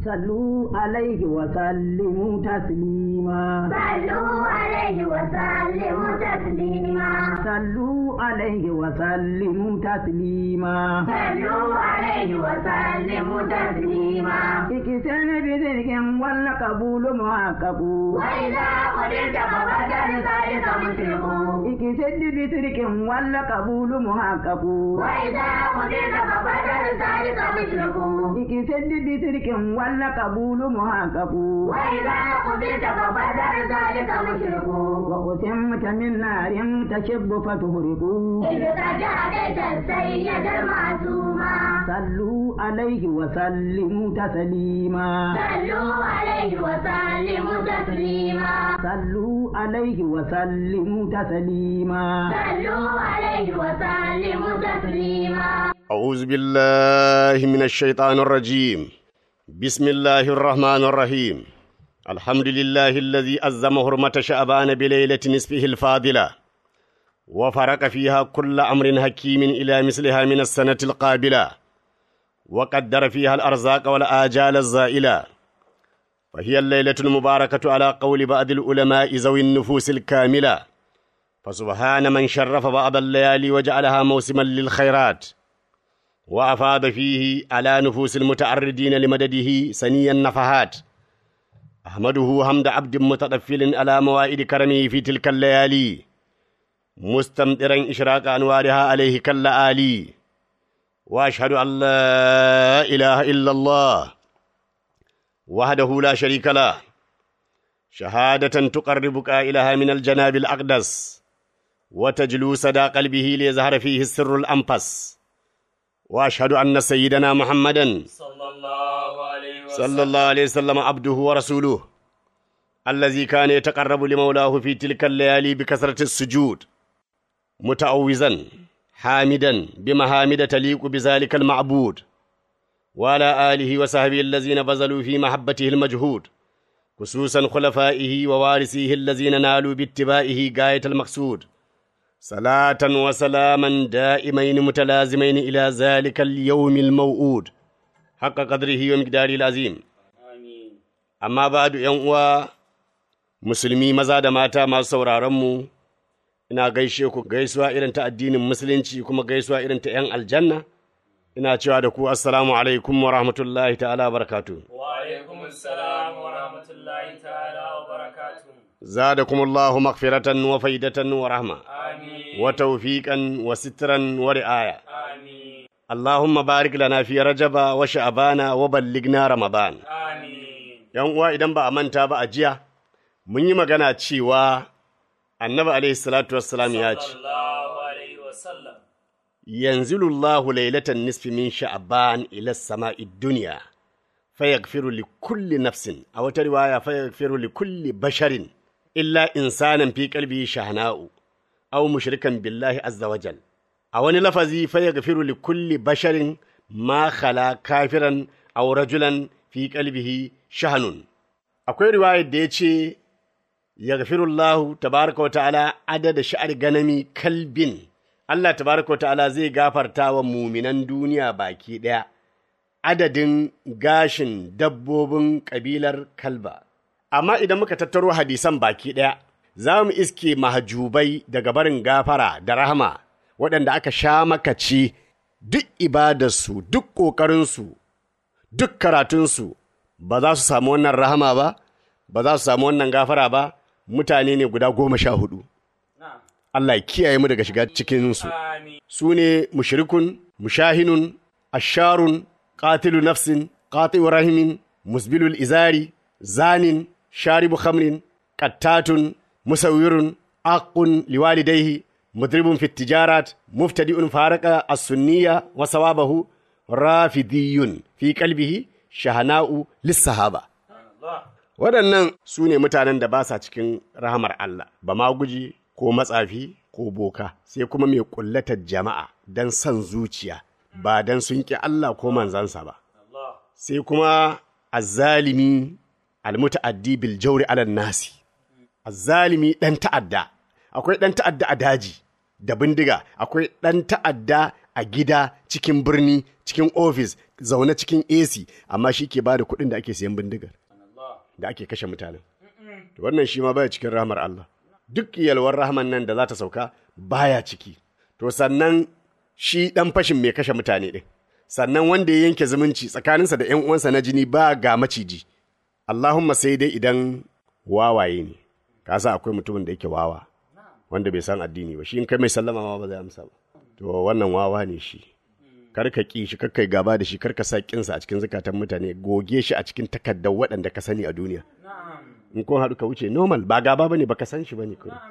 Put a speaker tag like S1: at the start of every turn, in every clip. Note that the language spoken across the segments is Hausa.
S1: صلوا عليه وسلموا تسليما
S2: صلوا عليه وسلموا تسليما
S1: صلوا عليه وسلموا تسليما
S2: صلوا عليه وسلموا تسليما
S1: اكسن بذلك ولا قبول محقق
S2: وإذا قدرت فبدل ذلك مشرك
S1: اكسد بذلك ولا قبول محقق
S2: وإذا قدرت فبدل ذلك مشرك
S1: اكسد بذلك ولا قبول محقق
S2: وإذا قدرت فبدل ذلك مشرك
S1: وقسمت من نار تشب فتهرق
S2: إذ تجاهدت السيد المعصوما
S1: صلوا عليه وسلموا تسليما
S2: صلوا عليه وسلموا تسليما
S1: صلوا عليه وسلموا تسليما
S2: صلوا عليه وسلموا تسليما
S3: أعوذ بالله من الشيطان الرجيم بسم الله الرحمن الرحيم الحمد لله الذي أزم حرمة شعبان بليلة نصفه الفاضلة وفرق فيها كل أمر حكيم إلى مثلها من السنة القابلة وقدر فيها الأرزاق والآجال الزائلة فهي الليلة المباركة على قول بعض العلماء ذوي النفوس الكاملة فسبحان من شرف بعض الليالي وجعلها موسما للخيرات وأفاض فيه على نفوس المتعرضين لمدده سني النفحات أحمده حمد عبد متطفل على موائد كرمه في تلك الليالي مستمطرا إشراق أنوارها عليه كاللآلي وأشهد أن لا إله إلا الله وحده لا شريك له شهادة تقربك إليها من الجناب الأقدس وتجلو سدى قلبه ليظهر فيه السر الأنفس واشهد ان سيدنا محمدا
S4: صلى الله عليه وسلم
S3: صلى الله عليه وسلم عبده ورسوله الذي كان يتقرب لمولاه في تلك الليالي بكثره السجود متعوزا حامدا بمحامد تليق بذلك المعبود وعلى اله وصحبه الذين بذلوا في محبته المجهود خصوصا خلفائه ووارثيه الذين نالوا باتباعه غايه المقصود صلاة وسلاما دائمين متلازمين إلى ذلك اليوم الموعود حق قدره ومقداره العظيم
S4: آمين
S3: amma ba'du ‘yan uwa musulmi maza da mata masu sauraronmu ina gaishe ku gaisuwa irin ta addinin musulunci kuma gaisuwa irin ta ‘yan aljanna ina cewa da ku assalamu alaikum wa rahmatullahi ta'ala wa barakatuh
S4: وعليكم السلام ورحمة الله تعالى وبركاته
S3: zadakumullahu maghfiratan wa faidatan wa rahma
S4: آمين
S3: wa tawfiqan wa sitran wa ri'aya
S4: آمين
S3: Allahumma barik lana fi rajaba wa sha'bana wa ballighna ramadan
S4: آمين
S3: yan uwa idan ba a manta ba a jiya mun yi magana cewa annabi alaihi salatu wassalam ya ce
S4: صلى الله عليه وسلم
S3: yanzilullahu lailatan nisfi min sha'ban ila sama'i dunya fayaghfiru li kulli nafsin a wata riwaya fayaghfiru li kulli basharin illa insanan fi qalbihi shahna'u aw mushrikan billahi azza wajal a wani lafazi fayaghfiru li kulli basharin ma khala kafiran aw rajulan fi qalbihi shahnun akwai riwayar da ya ce yaghfirullahu tabaraka wa ta'ala adada sha'ar ganami kalbin Allah tabaraka wa ta'ala zai gafarta wa muminan duniya baki ɗaya adadin gashin dabbobin ƙabilar kalba amma idan muka tattaro hadisan baki ɗaya za mu iske mahajubai daga barin gafara da rahama waɗanda aka sha makaci duk ibadarsu duk ƙoƙarinsu duk karatunsu ba za su samu wannan rahama ba ba za su samu wannan gafara ba mutane ne guda goma sha hudu
S4: نعم
S3: Allah ya kiyaye mu daga shiga cikinsu
S4: آمين
S3: su ne mushrikun mushahinun asharun qatilu nafsin qati'u rahimin musbilul izari zanin sharibu khamrin qattatun musawwirun aqun liwalidayhi mudribun fit tijarat muftadi'un faraka as-sunniyya wa sawabahu rafidiyun fi qalbihi shahana'u lis-sahaba
S4: الله
S3: waɗannan su ne mutanen da ba sa cikin rahamar Allah, ba ma guji ko matsafi ko boka, sai kuma mai ƙullatar jama'a don son zuciya, ba don sun ƙi Allah ko manzansa ba.
S4: الله
S3: Sai kuma azzalimi almuta'addi bil jauri alal nasi. Azzalimi ɗan ta'adda, akwai ɗan ta'adda a daji da bindiga, akwai ɗan ta'adda a gida cikin birni cikin ofis zaune cikin AC amma shi ke ba da kuɗin da ake siyan bindigar da ake kashe mutanen to wannan shi ma baya cikin rahmar Allah duk yalwar rahman nan da za ta sauka baya ciki to sannan shi dan fashin mai kashe mutane din sannan wanda ya yanke zumunci tsakaninsa da 'yan uwansa na jini ba ga maciji Allahumma sai dai idan wawaye ne ka sa akwai mutumin da yake wawa wanda bai san addini ba shi in kai mai sallama ma ba zai amsa ba to wannan wawa ne shi kar ka ki shi kar kai gaba da shi kar ka sa kinsa a cikin zukatan mutane goge shi a cikin takaddar waɗanda ka sani a duniya in kun haɗu ka wuce normal ba gaba bane baka san shi bane kuma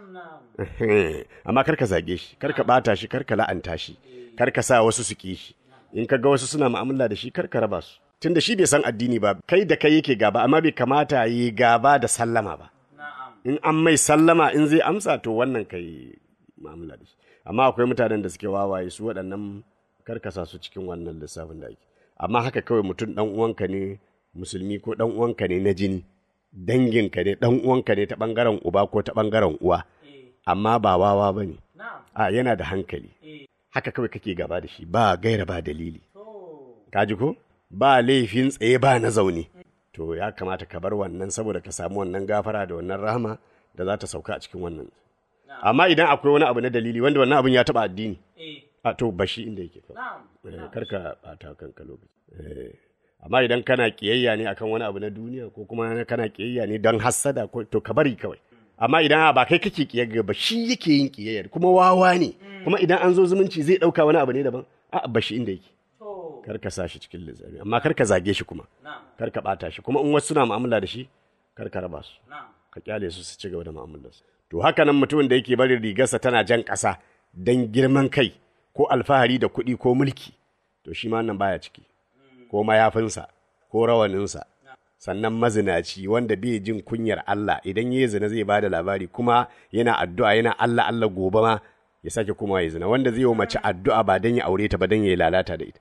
S3: amma kar ka zage shi kar ka bata shi kar ka la'anta shi kar ka sa wasu su ki shi in ka ga wasu suna mu'amala da shi kar ka raba su tunda shi bai san addini ba kai da kai yake gaba amma bai kamata yi gaba da sallama ba in an mai sallama in zai amsa to wannan kai mu'amala da shi amma akwai mutanen da suke wawaye su waɗannan karkasa su cikin wannan lissafin da ake amma haka kawai mutum dan uwanka ne musulmi ko dan uwanka ne na jini danginka ne dan uwanka ne ta bangaren uba ko ta bangaren uwa amma ba wawa ba ne a yana da hankali haka kawai kake gaba da shi ba gaira ba dalili kaji ko ba laifin tsaye ba na zaune to ya kamata ka bar wannan saboda ka samu wannan gafara da wannan rahama da za ta sauka a cikin wannan amma idan akwai wani abu na dalili wanda wannan abin ya taba addini a to bashi inda yake kawai karka bata kanka lokaci Eh, amma idan kana kiyayya ne akan wani abu na duniya ko kuma kana kiyayya ne don hassada ko to ka bari kawai amma idan a ba kai kake kiyayya ba shi yake yin kiyayyar kuma wawa ne kuma idan an zo zumunci zai dauka wani abu ne daban a bashi inda yake kar ka sa shi cikin lizami amma kar ka zage shi kuma kar ka bata shi kuma in wasu suna mu'amala da shi kar ka raba su ka kyale su su ci gaba da mu'amalar su to haka nan mutumin da yake barin rigarsa tana jan ƙasa dan girman kai ko alfahari da kuɗi ko mulki to shi ma nan baya ciki ko mayafinsa ko rawaninsa sannan mazinaci wanda bai jin kunyar Allah idan ya zina zai bada labari kuma yana addu'a yana Allah Allah gobe ma ya sake kuma ya zina wanda zai yi wa mace addu'a ba dan ya aure ta ba dan ya lalata da ita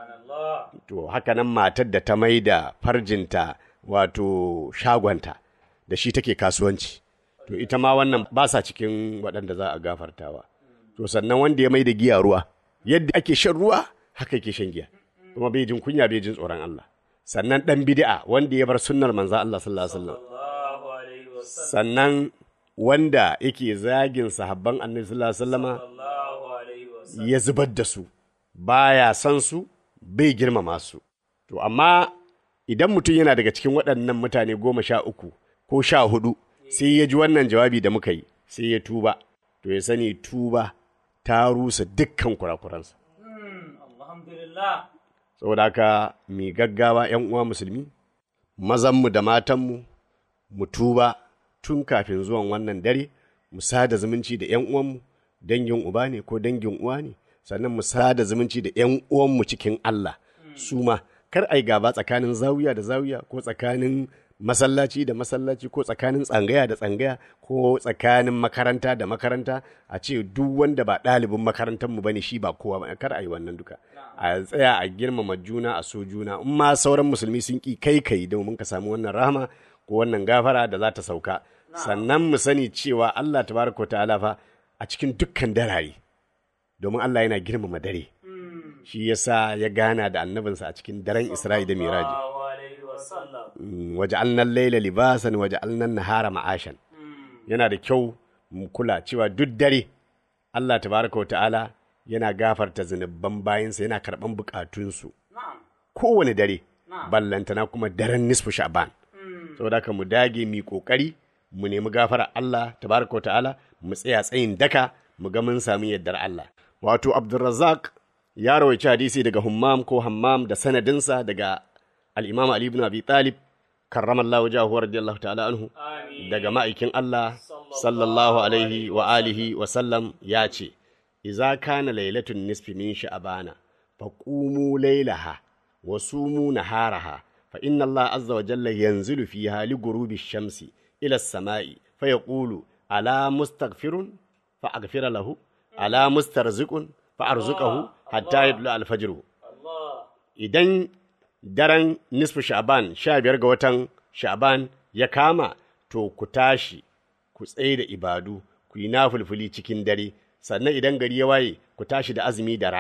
S3: to haka nan matar da ta mai da farjinta wato shagonta da shi take kasuwanci to ita ma wannan ba sa cikin waɗanda za a gafartawa to sannan wanda ya mai da giya ruwa yadda ake shan ruwa haka yake shan giya kuma bai jin kunya bai jin tsoron Allah sannan dan bid'a wanda ya bar sunnar manzo Allah sallallahu alaihi wasallam
S4: Allahu alaihi wasallam.
S3: sannan wanda yake zagin sahabban annabi sallallahu alaihi wasallama
S4: Allahu alaihi wasallam.
S3: ya zubar da su baya son su bai girmama su to amma idan mutum yana daga cikin waɗannan mutane goma sha uku ko sha hudu sai ya ji wannan jawabi da muka yi sai ya tuba to ya sani tuba ta rusa dukkan kurakuransa
S4: Alhamdulillah.
S3: saboda haka mai gaggawa ‘yan uwa musulmi, mazanmu da matanmu, mu tuba tun kafin zuwan wannan dare, mu sada zumunci da ‘yan uwanmu, dangin uba ne ko dangin uwa ne, sannan mu sada zumunci da ‘yan uwanmu cikin Allah, su ma, kar ai gaba tsakanin zawiya da zawiya ko tsakanin masallaci da masallaci ko tsakanin tsangaya da tsangaya ko tsakanin makaranta da makaranta a ce duk wanda ba ɗalibin makarantarmu ba ne shi ba kowa ba kar a yi wannan duka a tsaya a girmama juna a so juna in ma sauran musulmi sun ki kai kai domin ka samu wannan rahama ko wannan gafara da za ta sauka sannan mu sani cewa Allah tabaraka wa ta'ala fa a cikin dukkan darare domin Allah yana girmama dare shi yasa ya gana da annabinsa a cikin daren Isra'i da Miraji
S4: Allahu alaihi wasallam.
S3: waja'alna laila libasan waja'alna nahara ma'ashan yana da kyau mu kula cewa duk dare Allah tabaraka wa ta'ala yana gafarta zunuban bayansa yana karɓan bukatunsu
S4: Na'am.
S3: kowane dare ballantana kuma daren nisfu sha'ban saboda haka mu dage mu yi kokari mu nemi gafara Allah tabaraka wa ta'ala mu tsaya tsayin daka mu ga mun sami yardar Allah wato Abdulrazzaq ya rawaici hadisi daga Hummam ko Hammam da sanadinsa daga al-Imam Ali ibn Abi Talib karramallahu wajhahu radiyallahu ta'ala anhu
S4: Amin.
S3: daga ma'aikin Allah sallallahu alaihi wa alihi wa sallam ya ce, Iza kana lailatun nisfi min sha'abana, fa ƙumu lailaha, wa sumu naharaha, fa inna Allah azza wa jalla yanzilu fiha li gurubi shamsi ila sama'i fa yaqulu ala mustaghfirun fa aghfira lahu ala mustarziqun fa arzuqahu hatta yadlu al-fajr
S4: Allah.
S3: idan daren nisfu sha'ban sha biyar ga watan sha'ban ya kama to ku tashi ku tsaye da ibadu ku yi nafulfuli cikin dare sannan idan gari ya waye ku tashi da azumi da rana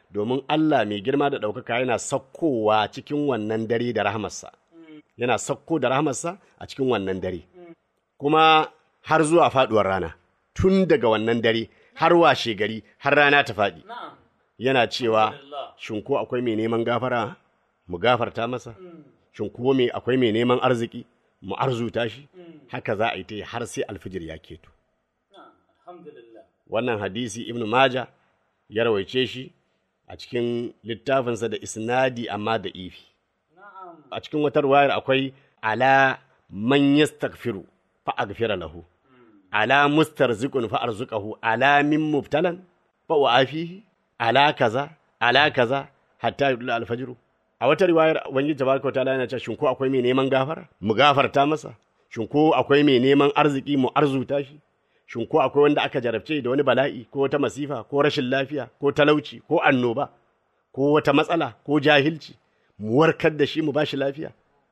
S3: domin Allah mai girma da ɗaukaka yana sakkowa cikin wannan dare da rahamarsa yana sakko da rahamarsa a cikin wannan dare kuma har zuwa faɗuwar rana tun daga wannan dare har washe gari har rana ta faɗi
S4: Na'am.
S3: yana cewa
S4: Alhamdulillah.
S3: shin ko akwai mai neman gafara mu gafarta masa shin ko mai akwai mai neman arziki mu arzuta shi haka za a yi ta yi har sai alfijir ya keto
S4: Na'am. Alhamdulillah.
S3: wannan hadisi ibnu maja ya rawaice shi a cikin littafinsa da isnadi amma da ifi
S4: Na'am.
S3: a cikin wata ruwayar akwai ala man yastaghfiru fa aghfira lahu ala mustarziqun fa arzuqahu ala min mubtalan fa uafihi ala kaza ala kaza hatta yudla alfajr a wata riwayar ubangiji tabaraka wa ta'ala yana cewa shin ko akwai mai neman gafara mu gafarta masa shin ko akwai mai neman arziki mu arzuta shi shin ko akwai wanda aka jarabce da wani bala'i ko wata masifa ko rashin lafiya ko talauci ko annoba ko wata matsala ko jahilci mu warkar da shi mu bashi lafiya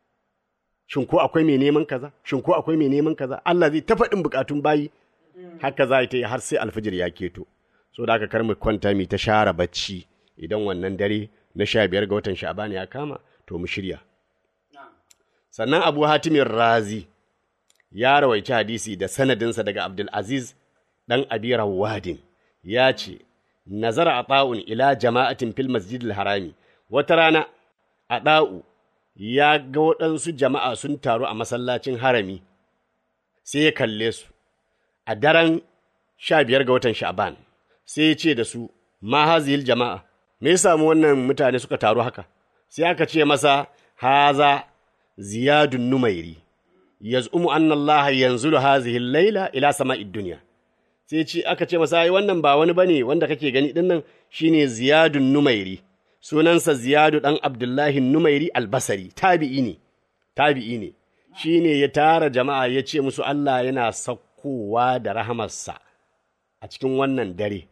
S3: shin ko akwai mai neman kaza shin ko akwai mai neman kaza Allah zai ta faɗin bukatun bayi haka za ta yi har sai alfijir ya keto so da aka kar mu kwanta mu ta share bacci idan wannan dare na sha biyar ga watan sha'ban ya kama to mu shirya
S4: Na'am.
S3: sannan abu hatimin razi ya rawaici hadisi da sanadinsa daga abdulaziz ɗan abi rawadin ya ce nazara a ɗa'un ila jama'atin fil masjidil harami wata rana a ɗa'u ya ga waɗansu jama'a sun taru a masallacin harami sai ya kalle su a daren sha biyar ga watan sha'ban sai ya ce da su ma hazihil jama'a me ya samu wannan mutane suka taru haka sai aka ce masa haza ziyadun numairi yaz'umu anna allaha yanzulu hazihi laila ila sama'id dunya sai ce aka ce masa ai wannan ba wani bane wanda kake gani din nan shine ziyadun numairi sunansa ziyadu dan abdullahi numairi albasari tabi'i ne tabi'i ne shine ya tara jama'a ya ce musu Allah yana saukowa da rahamarsa a cikin wannan dare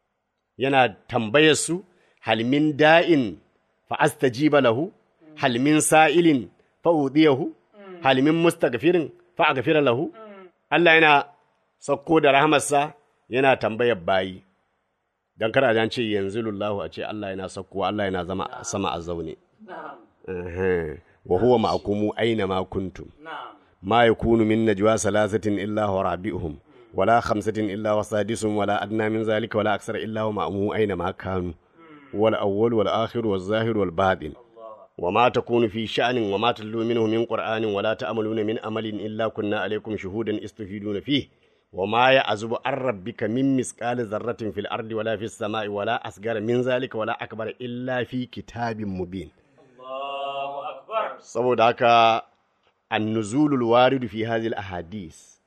S3: yana tambayar su halmin da'in fa astajiba lahu halmin sa'ilin fa udiyahu halmin mustaghfirin fa aghfira lahu Allah yana sauko da rahamarsa yana tambayar bayi dan kar a ce yanzu lullahu a ce Allah yana saukowa Allah yana zama sama a zaune
S4: Na'am.
S3: Ehe. wa huwa ma'akumu aina ma kuntum
S4: Na'am.
S3: ما يكون من نجوى ثلاثة إلا هو رابعهم ولا خمسة إلا هو سادسهم ولا أدنى من ذلك ولا أكثر إلا هو مأموم أينما كانوا والأول والآخر والظاهر والباطن وما تكون في شأن وما تتلو منه من قرآن ولا تأملون من أمل إلا كنا عليكم شهودا استفيدون فيه وما يعزب عن ربك من مثقال ذرة في الأرض ولا في السماء ولا أصغر من ذلك ولا أكبر إلا في كتاب مبين
S4: Allahu akbar.
S3: saboda haka annuzulul waridu fi hadhihi ahadis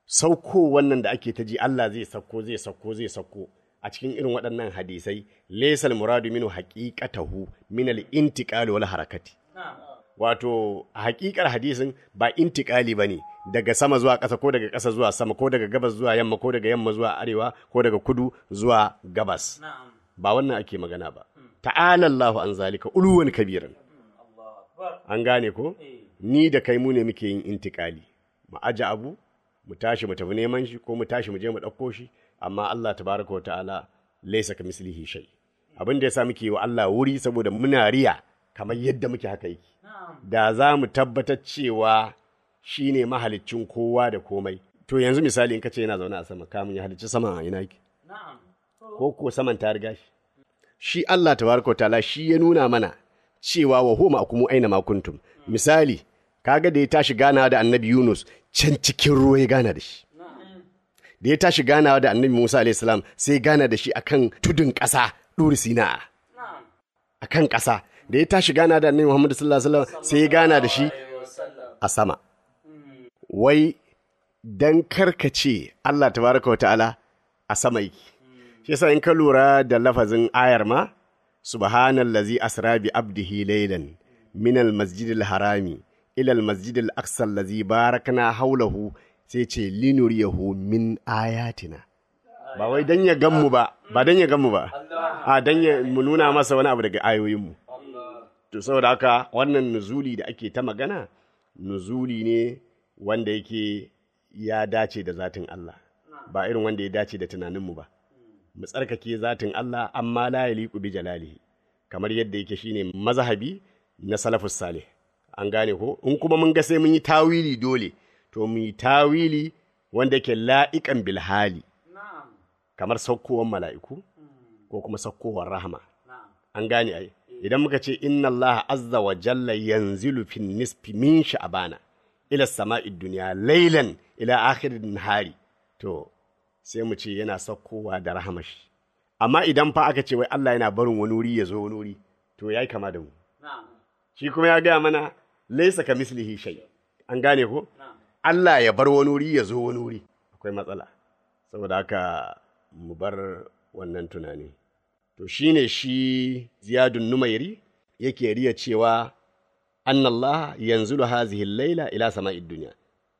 S3: sauko wannan da ake ta ji Allah zai sauko zai sauko zai sauko a cikin irin waɗannan hadisai laysal muradu minhu haqiqatahu min al-intiqal wal harakati
S4: Na'am.
S3: wato a haƙiƙar hadisin ba intiƙali ba ne daga sama zuwa ƙasa ko daga ƙasa zuwa sama ko daga gabas zuwa yamma ko daga yamma zuwa arewa ko daga kudu zuwa gabas
S4: Na'am.
S3: ba wannan ake magana ba ta'ala Allahu an zalika uluwan kabiran
S4: Allahu akbar.
S3: an gane ko
S4: Eh.
S3: ni da kai mu ne muke yin intikali mu aje abu mu tashi mu tafi neman shi ko mu tashi mu je mu ɗauko shi amma Allah tabaraka wa ta'ala laysa ka mislihi shay abin da yasa muke yi wa Allah wuri saboda muna riya kamar yadda muke haka yake
S4: Na'am.
S3: da za mu tabbatar cewa shi ne mahaliccin kowa da komai to yanzu misali in ka ce yana zaune a sama kamun ya halicci sama a ina yake
S4: Na'am.
S3: ko ko saman ta riga shi shi Allah tabaraka wa ta'ala shi ya nuna mana cewa wa huwa ma'akum aina ma kuntum misali kaga da ya tashi ganawa da annabi Yunus can cikin ruwa ya gana da shi da ya tashi ganawa da annabi Musa alayhi salam sai ya gana da shi akan tudun ƙasa ɗuri Sina
S4: Na'am.
S3: akan ƙasa da ya tashi gana da annabi Muhammad sallallahu alaihi wasallam sai ya gana da shi
S4: Alaihi wasallam.
S3: a sama wai dan karkace Allah tabaraka wa ta'ala a sama yake shi yasa in ka lura da lafazin ayar ma subhanallazi asra bi abdihi laylan min almasjidil harami ila almasjidil aqsa allazi barakna hawlahu sai ce linuriyahu min ayatina ba wai dan ya ganmu ba ba dan ya ganmu ba a dan ya mu nuna masa wani abu daga ayoyinmu to saboda haka wannan nuzuli da ake ta magana nuzuli ne wanda yake ya dace da zatin Allah ba irin wanda ya dace da tunaninmu ba mu tsarkake zatin Allah amma la yaliqu bi jalalihi kamar yadda yake shine mazhabi na salafus salih an gane ko in kuma mun ga sai mun yi tawili dole to mu yi tawili wanda yake la'iqan bil hali
S4: na'am
S3: kamar saukowar mala'iku ko kuma saukowar rahama
S4: na'am
S3: an gane ai idan muka ce inna Allah azza wa jalla yanzilu fin nisfi min sha'bana ila sama'id dunya laylan ila akhirin nahari to sai mu ce yana saukowa da rahamashi amma idan fa aka ce wai Allah yana barin wani wuri ya zo wani wuri to yayi kama da mu
S4: na'am
S3: shi kuma ya gaya mana laisa ka mislihi shay an gane ko
S4: na'am
S3: Allah ya bar wani wuri ya zo wani wuri akwai matsala saboda haka mu bar wannan tunani to shine shi ziyadun numairi yake riya cewa annallah yanzulu hazihi laila ila sama'id dunya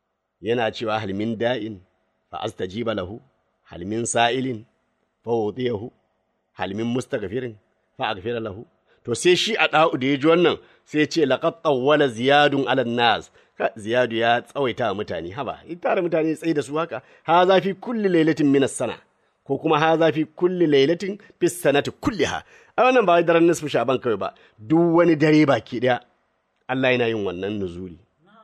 S3: yana cewa hal min da'in fa astajiba lahu hal min sa'ilin fa wudiyahu hal min mustaghfirin fa aghfira lahu to sai shi a da'u da ya ji wannan sai ce laqad tawwala ziyadun ala nas Ka- ziyadu ya tsawaita wa mutane haba in tare mutane tsaye da su haka ha za fi kulli lailatin min sana ko kuma ha za fi kulli lailatin fi sanati kulliha a wannan ba wai daren nisfu shaban kawai ba duk wani dare baki daya Allah yana yin wannan nuzuli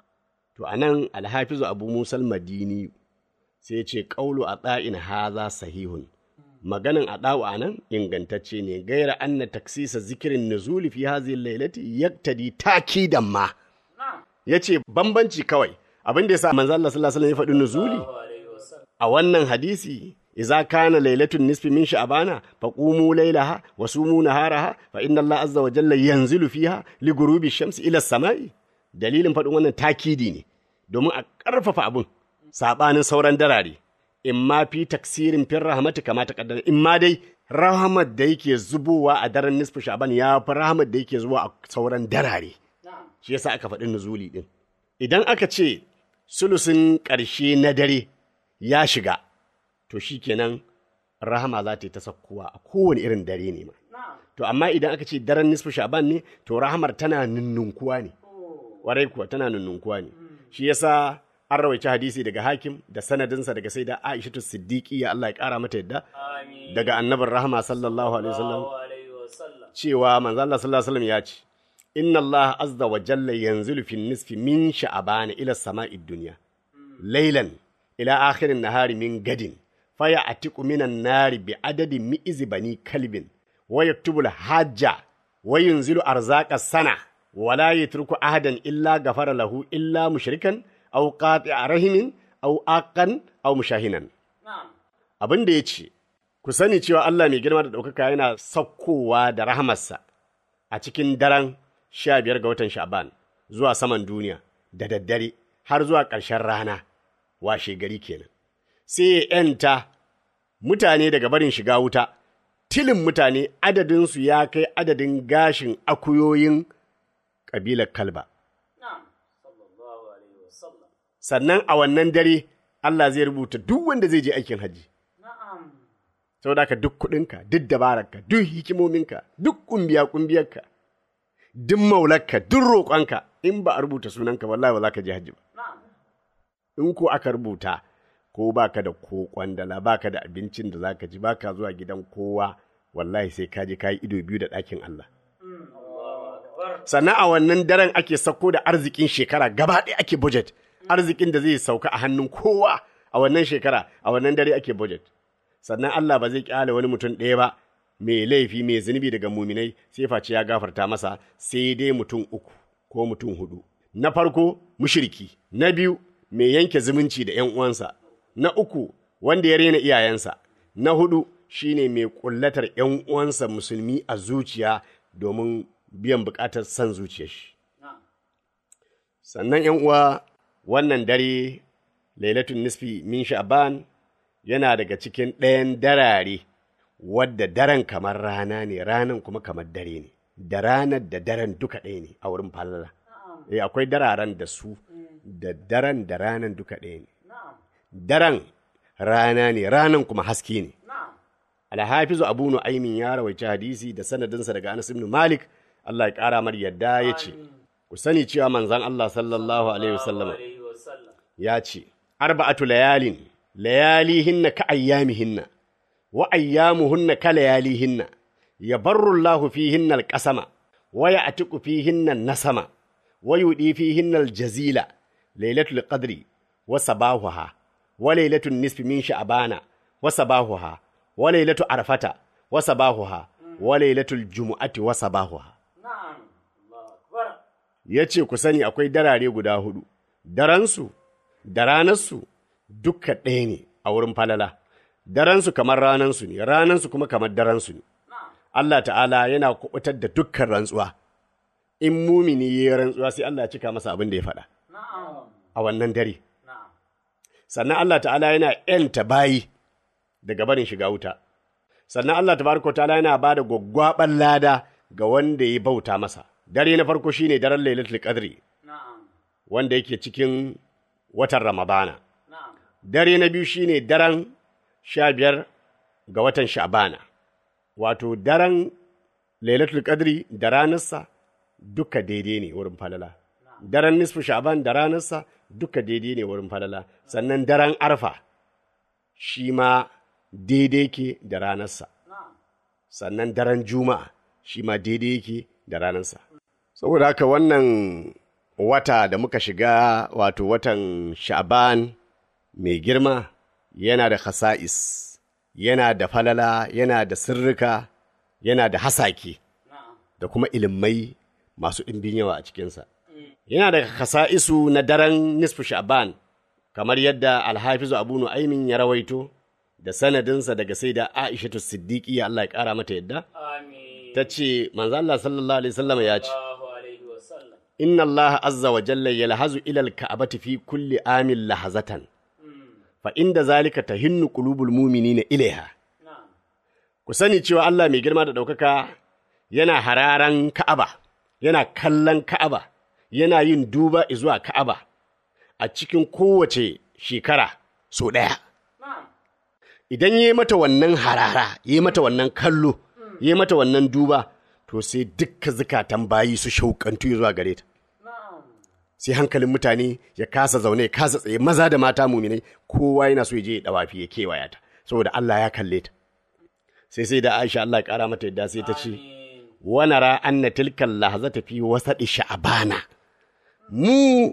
S3: to anan alhafizu abu musal madini sai ce ƙaulu a ɗa'in haza sahihun maganin a ɗa'u a nan ingantacce ne gaira anna taksisa zikirin nuzuli fi hazi lailati yaktadi takidan ma
S4: na'am
S3: ya ce bambanci kawai abin da ya sa manzo Allah sallallahu alaihi wasallam ya faɗi nuzuli
S4: alaihi wasallam
S3: a wannan hadisi idza kana lailatun nisfi min sha'bana faqumu laylaha wa sumu naharaha fa inna Allah azza wa jalla yanzilu fiha li ghurubi shamsi ila samai dalilin faɗin wannan takidi ne domin a ƙarfafa abin sabanin sauran darare in ma fi taksirin fin rahmati kama ta kaddara in ma dai rahmat da yake zubowa a daren nisfi sha'ban ya fi rahmat da yake zuwa a sauran darare
S4: na'am
S3: shi yasa aka faɗi nuzuli ɗin. Idan aka ce sulusin ƙarshe na dare ya shiga, to shi kenan rahama za ta yi ta sakkowa a kowane irin dare ne ma.
S4: na'am
S3: To amma idan aka ce daren nisfu sha'ban ne, to rahamar tana nunnunkuwa ne. Warai kuwa tana nunnunkuwa ne. Shi yasa an rawaici hadisi daga hakim da sanadinsa daga sai da Aishatu Siddiqi ya Allah ya ƙara mata yadda
S4: amin
S3: daga annabin rahama sallallahu alaihi wasallam
S4: Allahu alaihi wasallam
S3: cewa manzo Allah sallallahu alaihi wasallam ya ce inna Allah azza wa jalla yanzilu fi nisfi min sha'ban ila sama'id dunya laylan ila akhirin nahari min gadin faya atiqu minan nari bi adadi mi'iz bani kalbin wa yaktubu al-hajja wa yunzilu arzaqa sana wa la yatruku ahadan illa ghafara lahu illa mushrikan aw qati'a rahimin aw aqan aw mushahinan
S4: na'am
S3: abin da ya ce, Ku sani cewa Allah mai girma da ɗaukaka yana saukowa da rahamarsa a cikin daren sha biyar ga watan Sha'ban zuwa saman duniya da daddare har zuwa ƙarshen rana washe gari kenan. Sai ya ‘yanta mutane daga barin shiga wuta, tilin mutane adadinsu ya kai adadin gashin akuyoyin ƙabilar kalba.
S4: na'am sallallahu alaihi wasallam
S3: Sannan a wannan dare Allah zai rubuta duk wanda zai je aikin hajji.
S4: na'am
S3: saboda haka duk kuɗinka duk dabararka duk hikimominka duk kumbiya kumbiyarka duk maularka duk roƙonka in ba a rubuta sunanka wallahi ba za ka je hajji ba
S4: na'am
S3: in ko aka rubuta ko baka da ko kwandala baka da abincin da zaka ji baka zuwa gidan kowa wallahi sai ka je ka yi ido biyu da ɗakin Allah sannan a wannan daren ake sauko da arzikin shekara gaba ɗaya ake budget arzikin da zai sauka a hannun kowa a wannan shekara a wannan dare ake budget sannan Allah ba zai kyale wani mutum ɗaya ba mai laifi mai zunubi daga muminai sai face ya gafarta masa sai dai mutum uku ko mutum hudu na farko mushriki na biyu mai yanke zumunci da ‘yan uwansa na uku wanda ya rena iyayensa na hudu shine mai kullatar ‘yan uwansa musulmi a zuciya domin biyan bukatar son zuciyar shi
S4: na'am
S3: sannan ‘yan uwa wannan dare lailatun nisfi min sha'ban yana daga cikin ɗayan darare wadda daren kamar rana ne ranan kuma kamar dare ne da ranar da daren duka ɗaya ne a wurin falala eh akwai dararen da su da daren da ranan duka ɗaya ne
S4: na'am
S3: daren rana ne ranan kuma haske ne
S4: na'am
S3: alhafizu abu nu'aymin ya rawaici hadisi da sanadinsa daga anas ibn malik Allah ya ƙara mar yadda ya ce ku sani cewa manzon Allah sallallahu alaihi wasallam
S4: alaihi wasallam
S3: ya ce arba'atu layalin layalihinna ka ayyamihinna wa ayyamuhunna kalayalihinna yabarru Allahu fihinna alqasama wa ya'tiqu fihinna nasama wa yudi fihinna aljazila lailatul qadri wa sabahuha wa lailatul nisfi min sha'bana wa sabahuha wa lailatu arfata wa sabahuha wa lailatul jumu'ati wa sabahuha
S4: Na'am. Allahu Akbar.
S3: ya ce ku sani akwai darare guda hudu, daransu da ranarsu duka ɗaya ne a wurin falala, daransu kamar ranansu ne, ranansu kuma kamar daransu ne. Allah ta'ala yana kubutar da dukkan rantsuwa, in mumini ya yi rantsuwa sai Allah ya cika masa abin da ya faɗa
S4: Na'am.
S3: a wannan dare.
S4: Na'am.
S3: Sannan Allah ta'ala yana ‘yanta bayi daga barin shiga wuta. Sannan Allah tabaraka wa ta'ala yana ba da gwaggwaɓar lada ga wanda ya bauta masa. Dare na farko shine daren Lailatul Qadri.
S4: Na'am.
S3: wanda yake cikin watan Ramadana.
S4: Na'am.
S3: Dare na biyu shine daren sha biyar ga watan Sha'bana, wato daren Lailatul Qadri da ranarsa duka daidai ne wurin falala. Daren nisfu Sha'ban da ranarsa duka daidai ne wurin falala. Sannan daren Arfa shi ma daidai ke da ranarsa.
S4: Na'am.
S3: Sannan daren Juma'a shi ma daidai yake da ranarsa. Saboda haka wannan wata da muka shiga wato watan sha'ban mai girma yana da khasa'is yana da falala yana da sirrika yana da hasake
S4: Na'am.
S3: da kuma ilimai masu ɗimbin yawa a cikinsa yana da khasa'isu na daren nisfu sha'ban kamar yadda alhafizu abu nu'aimin ya rawaito da sanadinsa daga sai da aishatu siddiqi Allah ya ƙara mata yadda
S4: Amin.
S3: ta ce manzo Allah sallallahu alaihi wasallam ya ce
S4: Allahu alaihi wa sallam.
S3: inna Allah azza wa jalla yalhazu ila al-ka'bati fi kulli amin lahazatan fa inda zalika tahinnu qulubul mu'minina ilaiha
S4: Na'am.
S3: ku sani cewa Allah mai girma da ɗaukaka yana hararan Ka'aba yana kallon Ka'aba yana yin duba zuwa Ka'aba a cikin kowace shekara so ɗaya
S4: Na'am.
S3: idan ya yi mata wannan harara ya yi mata wannan kallo ya yi mata wannan duba to sai dukka zukatan bayi su shauƙantu zuwa gare ta
S4: Na'am.
S3: sai hankalin mutane ya kasa zaune ya kasa tsaye maza da mata muminai kowa yana so ya je ya dawafi ya kewaya ta saboda Allah ya kalle ta sai sai da Aisha Allah ya kara mata yadda sai ta ce
S4: Amin.
S3: wa nara anna tilkal lahzata fi wasadi sha'bana mu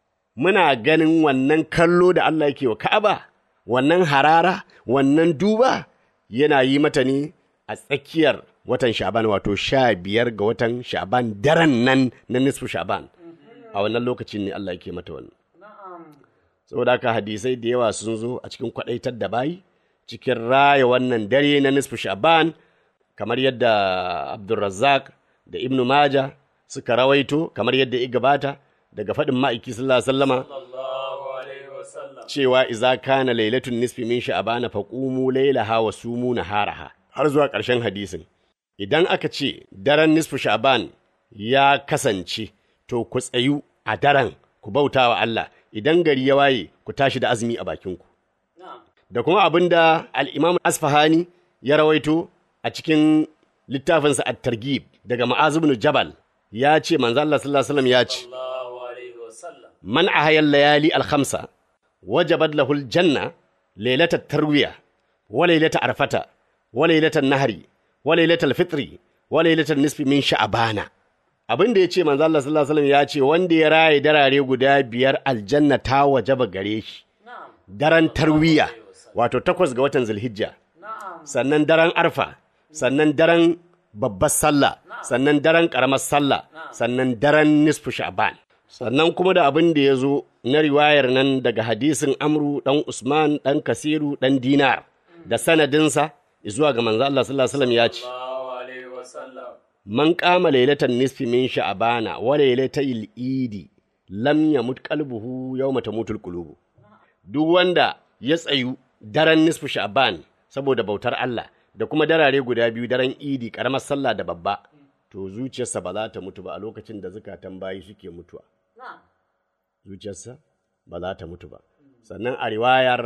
S3: muna ganin wannan kallo da Allah yake wa Ka'aba wannan harara wannan duba yana yi mata ne a tsakiyar watan Sha'ban wato sha biyar ga watan Sha'ban daren nan na nisfu Sha'ban a wannan lokacin ne Allah yake mata wannan
S4: Na'am.
S3: saboda haka hadisai da yawa sun zo a cikin kwadaitar da bayi cikin raya wannan dare na nisfu sha'ban kamar yadda abdulrazzaq da ibnu maja suka rawaito kamar yadda ya gabata daga faɗin ma'aiki sallallahu alaihi wasallama
S4: Allahu alaihi wa sallam.
S3: cewa iza kana lailatun nisfi min sha'bana faqumu lailaha wa sumu naharaha har zuwa ƙarshen hadisin idan aka ce daren nisfu sha'ban ya kasance to ku tsayu a daren ku bauta wa Allah idan gari ya waye ku tashi da azumi a bakinku
S4: Na'am.
S3: da kuma abin da al'imam asfahani ya rawaito a cikin littafinsa at-targhib daga ma'az ibn jabal ya ce manzo Allah sallallahu alaihi wasallam ya ce
S4: Allahu alaihi wa sallam.
S3: من أحيا الليالي الخمسة وجبت له الجنة ليلة التروية وليلة عرفة وليلة النهر وليلة الفطر وليلة النصف من شعبان abin da ya ce manzo Allah sallallahu alaihi wasallam ya ce wanda ya raye darare guda biyar aljanna ta wajaba gare shi
S4: Na'am.
S3: daren tarwiya wato takwas ga watan zulhijja
S4: Na'am.
S3: sannan daren arfa sannan daren babbar sallah sannan daren karamar sallah sannan daren nisfu sha'ban sannan kuma da abin da ya zo na riwayar nan daga hadisin amru dan usman dan kasiru dan dinar da sanadinsa zuwa ga manzo Allah sallallahu alaihi wasallam ya ce
S4: Allahu alaihi wa sallam.
S3: man kama lailatan nisfi min sha'bana wa lailatal idi lam yamut qalbuhu yawma tamutul qulubu duk wanda ya tsayu daren nisfu sha'ban saboda bautar Allah da kuma darare guda biyu daren idi karamar sallah da babba to zuciyarsa ba za ta mutu ba a lokacin da zukatan bayi suke mutuwa
S4: Na'am.
S3: zuciyarsa ba za ta mutu ba sannan a riwayar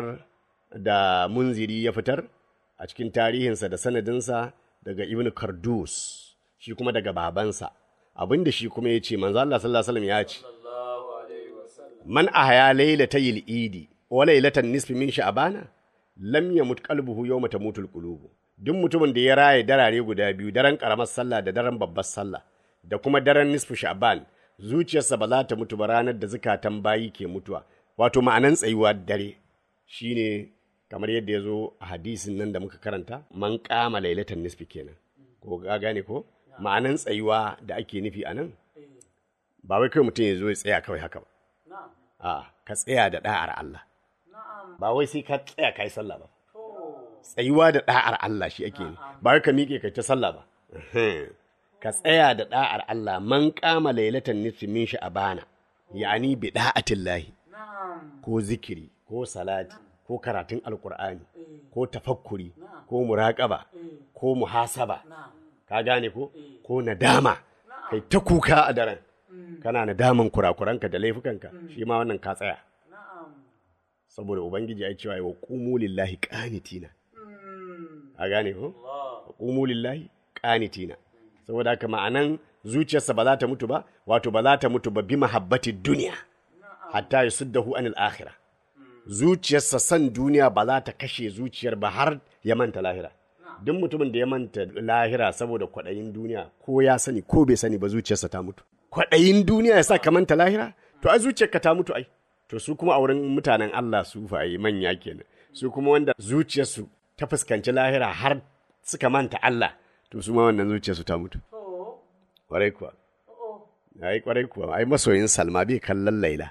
S3: da munziri ya fitar a cikin tarihinsa da sanadinsa daga ibn kardus shi kuma daga babansa abinda shi kuma ya ce manzo Allah sallallahu alaihi wasallam ya ce
S4: Allahu alaihi wa sallam.
S3: man ahya laylatayil idi wa laylatan nisfi min sha'bana lam yamut qalbuhu yawma tamutul qulubu duk mutumin da ya raye darare guda biyu daren karamar sallah da daren babbar sallah da kuma daren nisfu sha'ban zuciyarsa ba za ta mutu ba ranar da zukatan bayi ke mutuwa wato ma'anan tsayuwa dare shine kamar yadda ya zo a hadisin nan da muka karanta man kama lailatan nisfi kenan ko ga gane ko ma'anan tsayuwa da ake nufi a nan ba wai kawai mutum ya zo ya tsaya kawai haka ba a ka tsaya da da'ar Allah ba wai sai ka tsaya kai sallah ba tsayuwa da da'ar Allah shi ake ne ba wai ka miƙe kai ta sallah ba ka tsaya da da'ar Allah man kama lailatan nisfi min sha'bana yani bi da'atillahi ko zikiri ko salati ko karatun alkur'ani ko tafakkuri ko muraƙaba ko muhasaba ka gane ko ko nadama kai ta kuka a daren kana nadaman kurakuranka da laifukanka shi ma wannan ka tsaya saboda ubangiji ya cewa wa qumu lillahi qanitina a gane ko wa qumu lillahi qanitina saboda haka ma'anan zuciyarsa ba za ta mutu ba wato ba za ta mutu ba bi mahabbati duniya hatta yusuddahu anil akhirah zuciyarsa san duniya ba za ta kashe zuciyar ba har ya manta lahira duk mutumin da ya manta lahira saboda kwaɗayin duniya ko ya sani ko bai sani ba zuciyarsa ta mutu kwaɗayin duniya ya sa ka manta lahira to ai zuciyarka ta mutu ai to su kuma a wurin mutanen Allah su fa ai manya kenan su kuma wanda zuciyarsu ta fuskanci lahira har suka manta Allah to su ma wannan zuciyarsu ta mutu kwarai kuwa ai kwarai kuwa ai masoyin Salma bai kallon Laila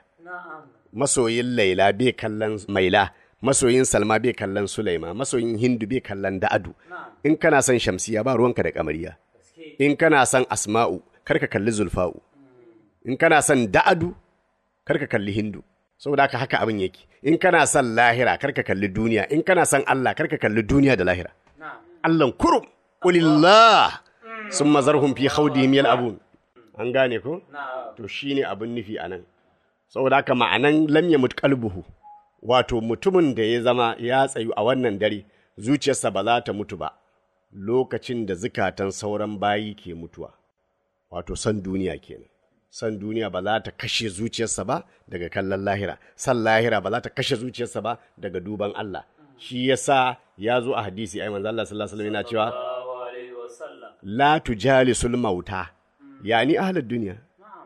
S3: masoyin Laila bai kallon Maila, masoyin Salma bai kallon Sulaima, masoyin Hindu bai kallon Da'adu. In kana son Shamsiya ba ruwanka da Kamariya. In kana son Asma'u, kar ka kalli Zulfa'u. In kana son Da'adu, kar ka kalli Hindu. Saboda haka haka abin yake. In kana son lahira, kar ka kalli duniya. In kana son Allah, kar ka kalli duniya da lahira. Allahn kurum, ƙulillah, sun mazarhum fi khawdihim yal'abun. An gane ko? To shine abin nufi a nan. saboda haka ma'anan lam yamut qalbuhu wato mutumin da ya zama ya tsayu a wannan dare zuciyarsa ba za ta mutu ba lokacin da zukatan sauran bayi ke mutuwa wato san duniya kenan san duniya ba za ta kashe zuciyarsa ba daga kallon lahira san lahira ba za ta kashe zuciyarsa ba daga duban Allah shi yasa ya zo a hadisi ai manzo Allah sallallahu alaihi wasallam yana cewa
S4: sallallahu alaihi wasallam
S3: la tujalisul mauta yani ahlud duniya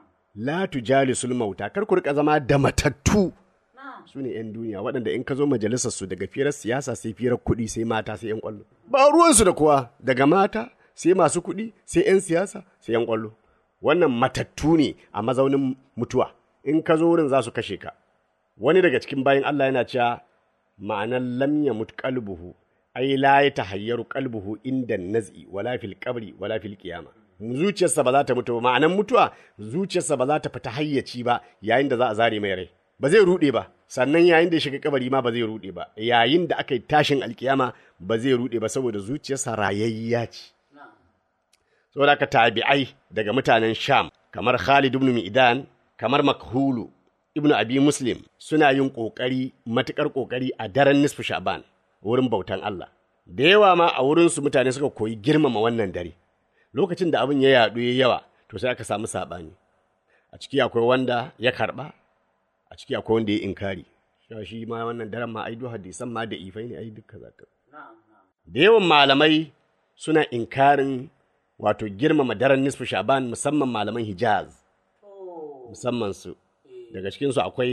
S3: la tujalisul mauta kar ku rika zama da matattu su ne 'yan duniya waɗanda in ka zo majalisar su daga firar siyasa sai firar kuɗi sai mata sai 'yan ƙwallo ba ruwansu da kowa daga mata sai masu kuɗi sai 'yan siyasa sai 'yan ƙwallo wannan matattu ne a mazaunin mutuwa in ka zo wurin za su kashe ka wani daga cikin bayan Allah yana cewa ma'anar lam yamut qalbuhu ai la yatahayyaru qalbuhu inda naz'i wala fil qabri wala fil qiyamah zuciyarsa ba za ta mutu ba ma'anan mutuwa zuciyarsa ba za ta fita hayyaci ba yayin da za a zare mai rai ba zai rude ba sannan yayin da ya shiga kabari ma ba zai rude ba yayin da aka yi tashin alkiyama ba zai rude ba saboda zuciyarsa rayayya ce saboda aka tabi'ai daga mutanen sham kamar khalid ibn mi'dan kamar makhulu ibn abi muslim suna yin kokari matukar kokari a daren nisfu sha'ban wurin bautan Allah da yawa ma a wurinsu mutane suka koyi girmama wannan dare lokacin da abin ya yaɗu ya yawa to sai aka samu saɓani a ciki akwai wanda ya karɓa a ciki akwai wanda ya inkari Sha shi ma wannan daren ma ai duk hadisan ma da ifai ne ai duka zaka da yawan malamai suna inkarin wato girmama daren nisfu sha'ban musamman malaman hijaz musamman su daga cikinsu akwai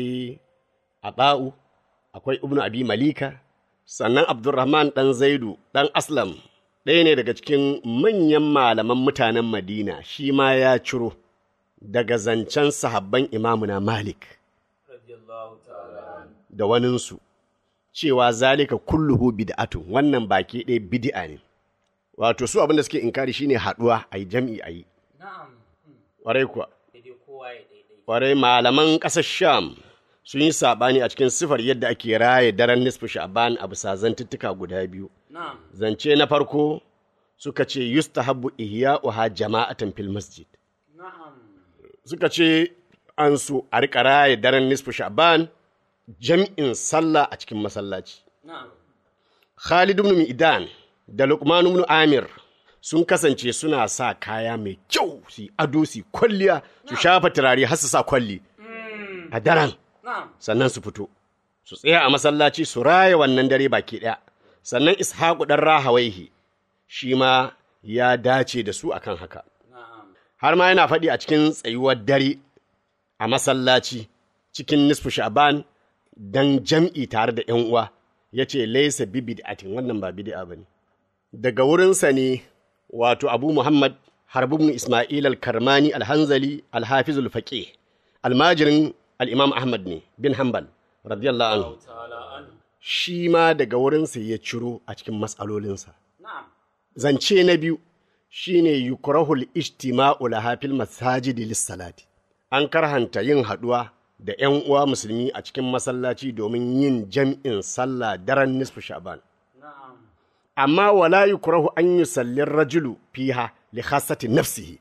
S3: aba'u akwai ibnu abi malika sannan abdurrahman ɗan zaidu ɗan aslam ɗaya ne daga cikin manyan malaman mutanen Madina shi ma ya ciro daga zancen sahabban imamuna Malik
S4: radiyallahu ta'ala
S3: da waninsu cewa zalika kulluhu bid'atun wannan baki ɗaya bid'a ne wato su abin da suke inkari shine haɗuwa a yi jam'i a yi
S4: na'am
S3: ƙwarai kuwa
S4: daidai kowa ya daidai
S3: ƙwarai malaman ƙasar sham sun yi saɓani a cikin sifar yadda ake raye daren nisfu sha'ban a bisa zantuttuka guda biyu
S4: na'am
S3: zance na farko suka ce yustahabbu ihya'uha jama'atan fil masjid
S4: na'am
S3: suka ce an so a riƙa raye daren nisfu sha'ban jam'in sallah a cikin masallaci
S4: na'am
S3: Khalid ibn Mi'dan da Luqman ibn Amir sun kasance suna sa kaya mai kyau su yi ado su yi kwalliya su shafa turare har su sa kwalli a daren
S4: na'am
S3: sannan su fito su tsaya a masallaci su raya wannan dare baki ɗaya sannan ishaku ɗan rahawaihi shi ma ya dace da su akan haka har ma yana faɗi a cikin tsayuwar dare a masallaci cikin nisfu sha'ban dan jam'i tare da ‘yan uwa ya ce laisa bi bid'atin wannan ba bid'a ba ne daga wurinsa ne wato abu muhammad harbubun ismail al-karmani al-hanzali al-hafiz al-faqih almajirin al-imam ahmad ne bin hanbal radiyallahu anhu
S4: ta'ala an
S3: shi ma daga wurinsa ya ciro a cikin matsalolinsa
S4: na'am
S3: zance na biyu shine yukrahul ijtima'u laha fil masajidi lis-salati an karhanta yin haduwa da ƴan uwa musulmi a cikin masallaci domin yin jam'in sallah daren nisfu sha'ban
S4: na'am
S3: amma wala yukrahu an yusalli rajulu fiha li khassati nafsihi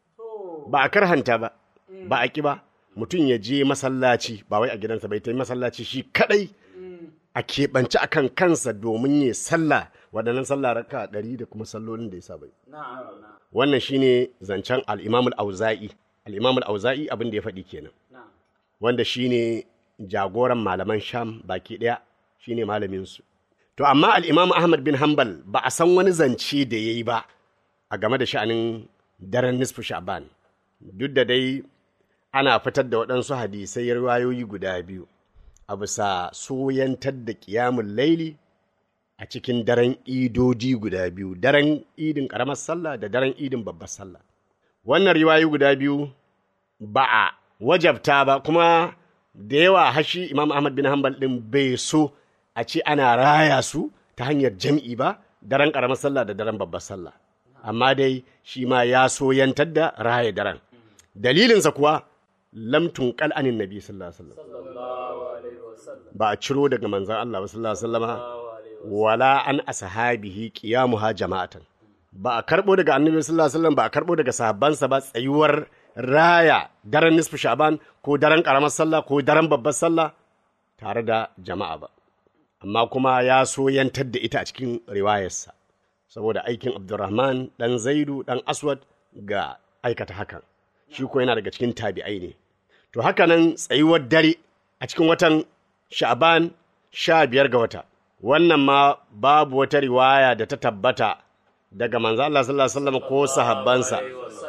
S3: ba a karhanta ba ba a ki ba mutum ya je masallaci ba wai a gidansa bai ta yi masallaci shi kadai a keɓance akan kansa domin ya sallah waɗannan sallah raka ɗari da kuma sallolin da ya saba yi.
S4: na'am na'am
S3: wannan shine zancen al-imamul auza'i al-imamul auza'i abin da ya faɗi kenan
S4: na'am
S3: wanda shine jagoran malaman sham baki ɗaya shine malaminsu to amma al'imamu ahmad bin hanbal ba a san wani zance da ya yi ba a game da sha'anin daren nisfu sha'ban duk da dai ana fitar da waɗansu hadisai riwayoyi guda biyu a bisa soyantar da ƙiyamun laili a cikin daren idoji guda biyu daren idin ƙaramar sallah da daren idin babbar sallah wannan riwayoyi guda biyu ba a wajabta ba kuma da yawa hashi imam ahmad bin hanbal din bai so a ce ana raya su ta hanyar jam'i ba daren ƙaramar sallah da daren babbar sallah amma dai shi ma ya soyantar da raya daren dalilinsa kuwa lam tunqal anin nabi sallallahu alaihi wasallam
S4: sallallahu alaihi wasallam
S3: ba a ciro daga manzon Allah ba sallallahu alaihi wasallama wala an ashabihi qiyamuha jama'atan ba a karbo daga annabi sallallahu alaihi wasallam ba a karbo daga sahabbansa ba tsayuwar raya daren nisfu sha'ban ko daren karamar sallah ko daren babbar sallah tare da jama'a ba amma kuma ya so yantar da ita a cikin riwayarsa saboda aikin abdurrahman dan zaidu dan aswad ga aikata hakan shi ko yana daga cikin tabi'ai ne to haka nan tsayuwar dare a cikin watan sha'ban sha biyar ga wata wannan ma babu wata riwaya da ta tabbata daga manzo Allah sallallahu alaihi wasallam ko sahabbansa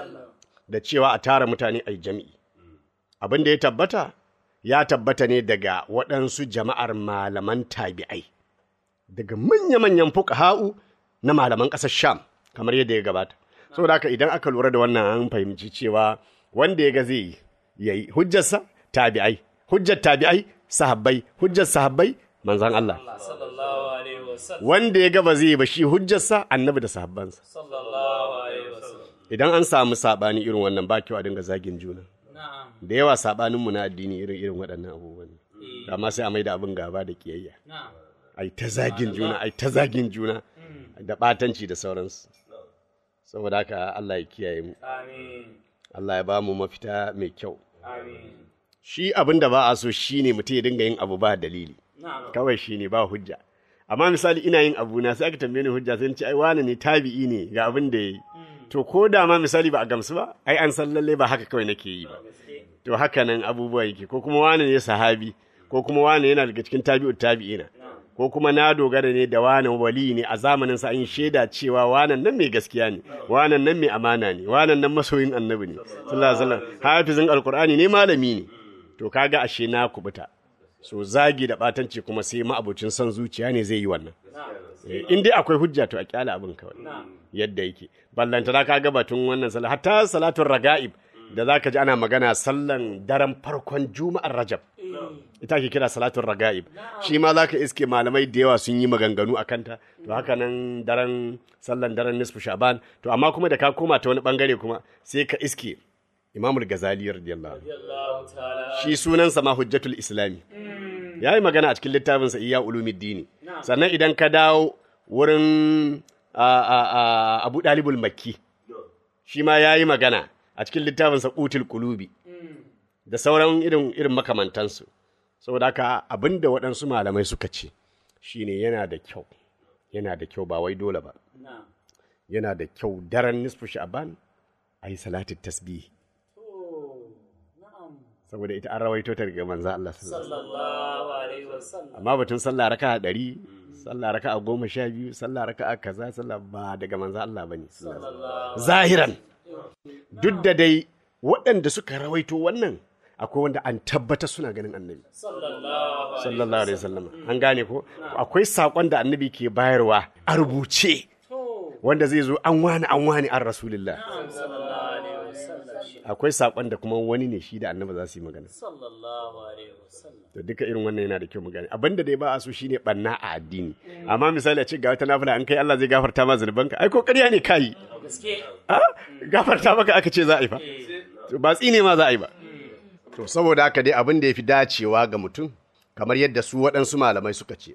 S3: da cewa a tara mutane a jami'i abin da ya tabbata ya tabbata ne daga waɗansu jama'ar malaman tabi'ai daga manya-manyan fuqaha'u na malaman ƙasar sham kamar yadda ya gabata saboda haka idan aka lura da wannan an fahimci cewa wanda ya ga zai yi yayi hujjarsa tabi'ai hujjar tabi'ai sahabbai hujjar sahabbai manzon Allah
S4: sallallahu alaihi wasallam
S3: wanda ya ga ba zai yi ba shi hujjarsa annabi da sahabbansa
S4: sallallahu alaihi wasallam
S3: idan an samu sabani irin wannan ba kyau a dinga zagin juna
S4: na'am
S3: da yawa sabaninmu na addini irin irin waɗannan abubuwan amma sai a mai da abin gaba da kiyayya
S4: na'am
S3: ai ta zagin juna ai ta zagin juna da ɓatanci da sauransu saboda haka Allah ya kiyaye mu
S4: amin
S3: Allah ya ba mu mafita mai kyau
S4: amin
S3: shi abin da ba a so shine mutum ya dinga yin abu ba dalili
S4: na'am
S3: kawai shine ba hujja amma misali ina yin abu na sai aka tambaye ni hujja sai in ce ai wani ne tabi'i ne ga abin da yayi to ko da ma misali ba a gamsu ba ai an san lalle ba haka kawai nake yi ba to haka nan abubuwa yake ko kuma wani ne sahabi ko kuma wani yana daga cikin tabi'u tabi'ina ko kuma na dogara ne da wani wali ne a zamanin sa an yi shaida cewa wanan nan mai gaskiya ne wanan nan mai amana ne wanan nan masoyin annabi ne sallallahu alaihi wasallam hafizin alqur'ani ne malami ne to kaga ashe na kubuta so zagi da batanci kuma sai ma'abocin son zuciya ne zai yi wannan Eh, in dai akwai hujja to a kyala abin kawai yadda yake ballantana ka ga batun wannan sallah hatta salatun raga'ib da zaka ji ana magana sallan daren farkon juma'ar rajab ita ke kira salatun raga'ib shi ma zaka iske malamai da yawa sun yi maganganu a kanta to haka nan daren sallan daren nisfu shaban to amma kuma da ka koma ta wani bangare kuma sai ka iske imamul gazali radiyallahu anhu
S4: Allah ta'ala
S3: shi sunansa ma hujjatul islami ya yi magana a cikin littafinsa iya ulumiddini sannan idan ka dawo wurin a- a- a- abu dalibul makki shi ma ya yi magana a cikin littafinsa kutul kulubi da sauran irin irin makamantansu saboda haka abin da waɗansu malamai suka ce shine yana da kyau yana da kyau ba wai dole ba
S4: na'am
S3: yana da kyau daren nisfu sha'ban a yi salatin tasbihi saboda ita an rawaito ta daga manzo Allah sallallahu alaihi wasallam
S4: sallallahu alaihi wasallam
S3: amma batun sallah raka'a ɗari sallah raka'a goma sha biyu sallah raka'a kaza sallah ba daga manzo Allah bane sallallahu alaihi wasallam. zahiran duk da dai waɗanda suka rawaito wannan akwai wanda an tabbata suna ganin annabi
S4: sallallahu
S3: sallallahu alaihi wasallam an gane ko akwai sakon da annabi ke bayarwa a rubuce wanda zai zo an wani an wani an rasulullah
S4: sallallahu alaihi wasallam
S3: akwai sakon da kuma wani ne shi da annabi za su yi magana
S4: sallallahu alaihi wasallam
S3: to duka irin wannan yana da kyau mu gane abinda dai ba a so shine banna a addini amma misali a ce ga wata nafila an kai Allah zai gafarta ma zunubanka ai ko ƙarya ne kai
S4: gaske
S3: a gafarta maka aka ce za a yi fa to ba tsine ma za a yi ba to saboda haka dai abin da ya fi dacewa ga mutum kamar yadda su waɗansu malamai suka ce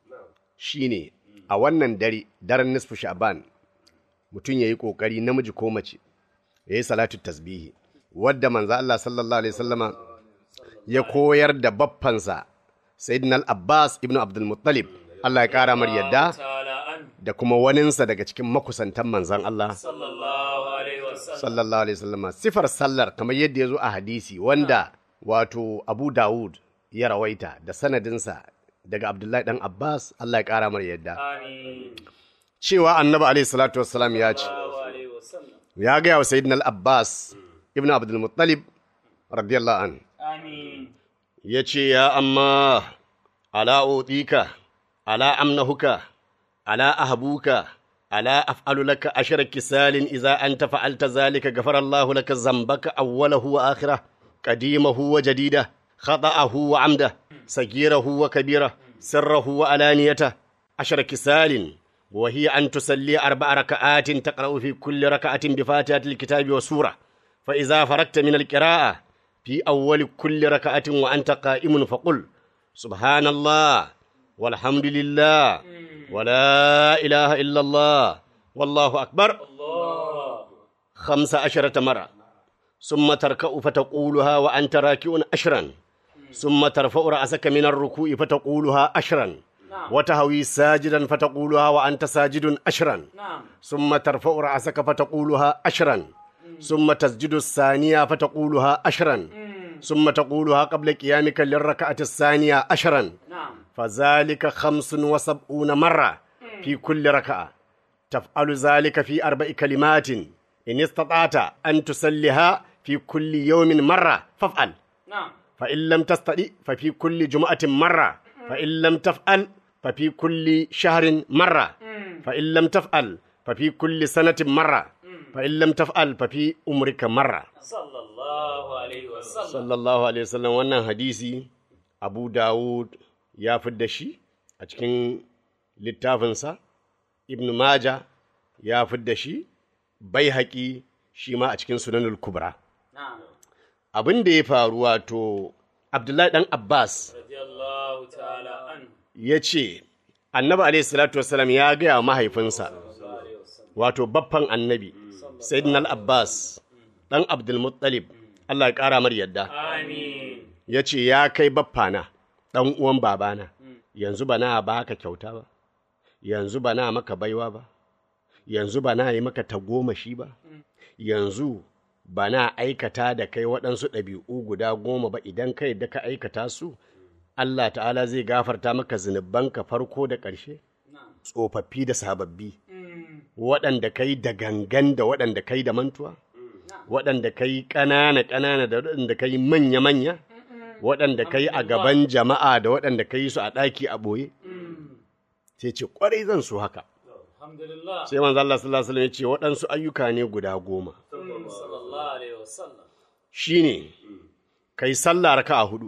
S3: shine a wannan dare daren nisfu sha'ban mutum ya yi ƙoƙari namiji ko mace ya yi salatu tasbihi wadda manzo Allah sallallahu alaihi wasallama ya koyar da baffansa sayyidina al-abbas ibnu abdul muttalib Allah ya kara mar yadda
S4: ta'ala an
S3: da kuma waninsa daga cikin makusantan manzon Allah
S4: sallallahu alaihi wasallam
S3: sallallahu alaihi wasallama sifar sallar kamar yadda ya zo a hadisi wanda wato Abu Dawud ya rawaita da sanadinsa daga Abdullahi dan Abbas Allah ya kara mar yadda
S4: amin
S3: cewa Annabi alaihi salatu wassalam ya ce
S4: sallallahu alaihi wasallam
S3: ya ga wa sayyidina al-Abbas ibn Abdul Muttalib radiyallahu an
S4: amin
S3: ya ce ya amma ala utika ala amnahuka ala ahbuka ala af'alu laka ashara kisalin idza anta fa'alta zalika ghafara Allahu laka zambaka awwalahu wa akhirah qadimahu wa jadida khata'ahu wa amda sagirahu wa kabira sirrahu wa alaniyata ashara kisalin وهي أن تصلي أربع ركعات تقرأ في كل ركعة بفاتحة الكتاب وسورة فإذا فرغت من القراءة في أول كل ركعة وأنت قائم فقل سبحان الله والحمد لله ولا إله إلا الله والله أكبر خمس عشرة مرة ثم تركأ فتقولها وأنت راكع عشرا ثم ترفع رأسك من الركوع فتقولها عشرا وتهوي ساجدا فتقولها وأنت ساجد عشرا
S4: نعم
S3: ثم ترفع رأسك فتقولها عشرا ثم تسجد الثانية فتقولها عشرا ثم تقولها قبل قيامك للركعة الثانية عشرا
S4: نعم
S3: فذلك خمس وسبعون مرة في كل ركعة تفعل ذلك في أربع كلمات إن استطعت أن تسلها في كل يوم مرة فافعل
S4: نعم
S3: فإن لم تستطع ففي كل جمعة مرة فإن لم تفعل ففي كل شهر مرة فإن لم تفعل ففي كل سنة مرة فإن لم تفعل ففي عمرك مرة
S4: صلى الله عليه وسلم
S3: sallallahu alaihi wasallam wannan hadisi abu dawud ya fidda shi a cikin littafinsa ibn maja ya fidda shi bai haƙi shi ma a cikin sunanul kubra
S4: نعم
S3: abin da ya faru wato abdullahi dan abbas
S4: رضي الله تعالى عنه
S3: ya ce annabi alaihi salatu wasallam ya gaya wa mahaifinsa wato baffan annabi sayyidina al-abbas dan abdulmuttalib allah ya ƙara mar yadda
S4: آمين
S3: ya ce ya kai baffana ɗan uwan babana yanzu ba na ba ka kyauta ba yanzu ba na maka baiwa ba yanzu ba na yi maka tagomashi ba yanzu ba na aikata da kai waɗansu ɗabi'u guda goma ba idan kai da ka aikata su Allah ta'ala zai gafarta maka zunubanka farko da ƙarshe tsofaffi da sababbi waɗanda kai da gangan da waɗanda kai da mantuwa waɗanda kai ƙanana ƙanana da waɗanda kai manya manya waɗanda kai a gaban jama'a da waɗanda kai su a ɗaki a ɓoye sai ce ƙwarai zan so haka
S4: الحمد لله
S3: sai manzo Allah sallallahu alaihi wasallam ya ce waɗansu ayyuka ne guda goma
S4: صلى الله عليه وسلم
S3: shine kai sallah raka'a hudu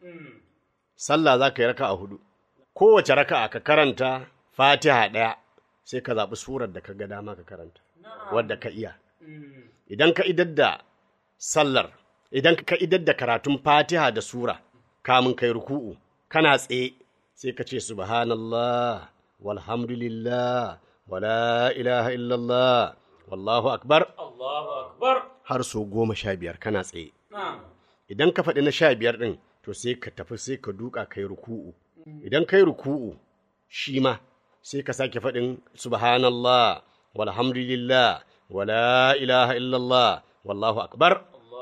S3: sallah za ka yi raka'a hudu kowace raka'a ka karanta fatiha ɗaya sai ka zaɓi surar da ka ga dama ka karanta wadda ka iya idan ka idar da sallar idan ka idar da karatun fatiha da sura kamun kai ruku'u kana tsaye sai ka ce subhanallah walhamdulillah wala ilaha illallah wallahu akbar
S4: الله أكبر
S3: har so goma sha biyar kana tsaye
S4: نعم
S3: idan ka faɗi na sha biyar ɗin to sai ka tafi sai ka duka kai ruku'u idan kai ruku'u shi ma sai ka sake faɗin subhanallah walhamdulillah wala ilaha illallah wallahu akbar
S4: الله أكبر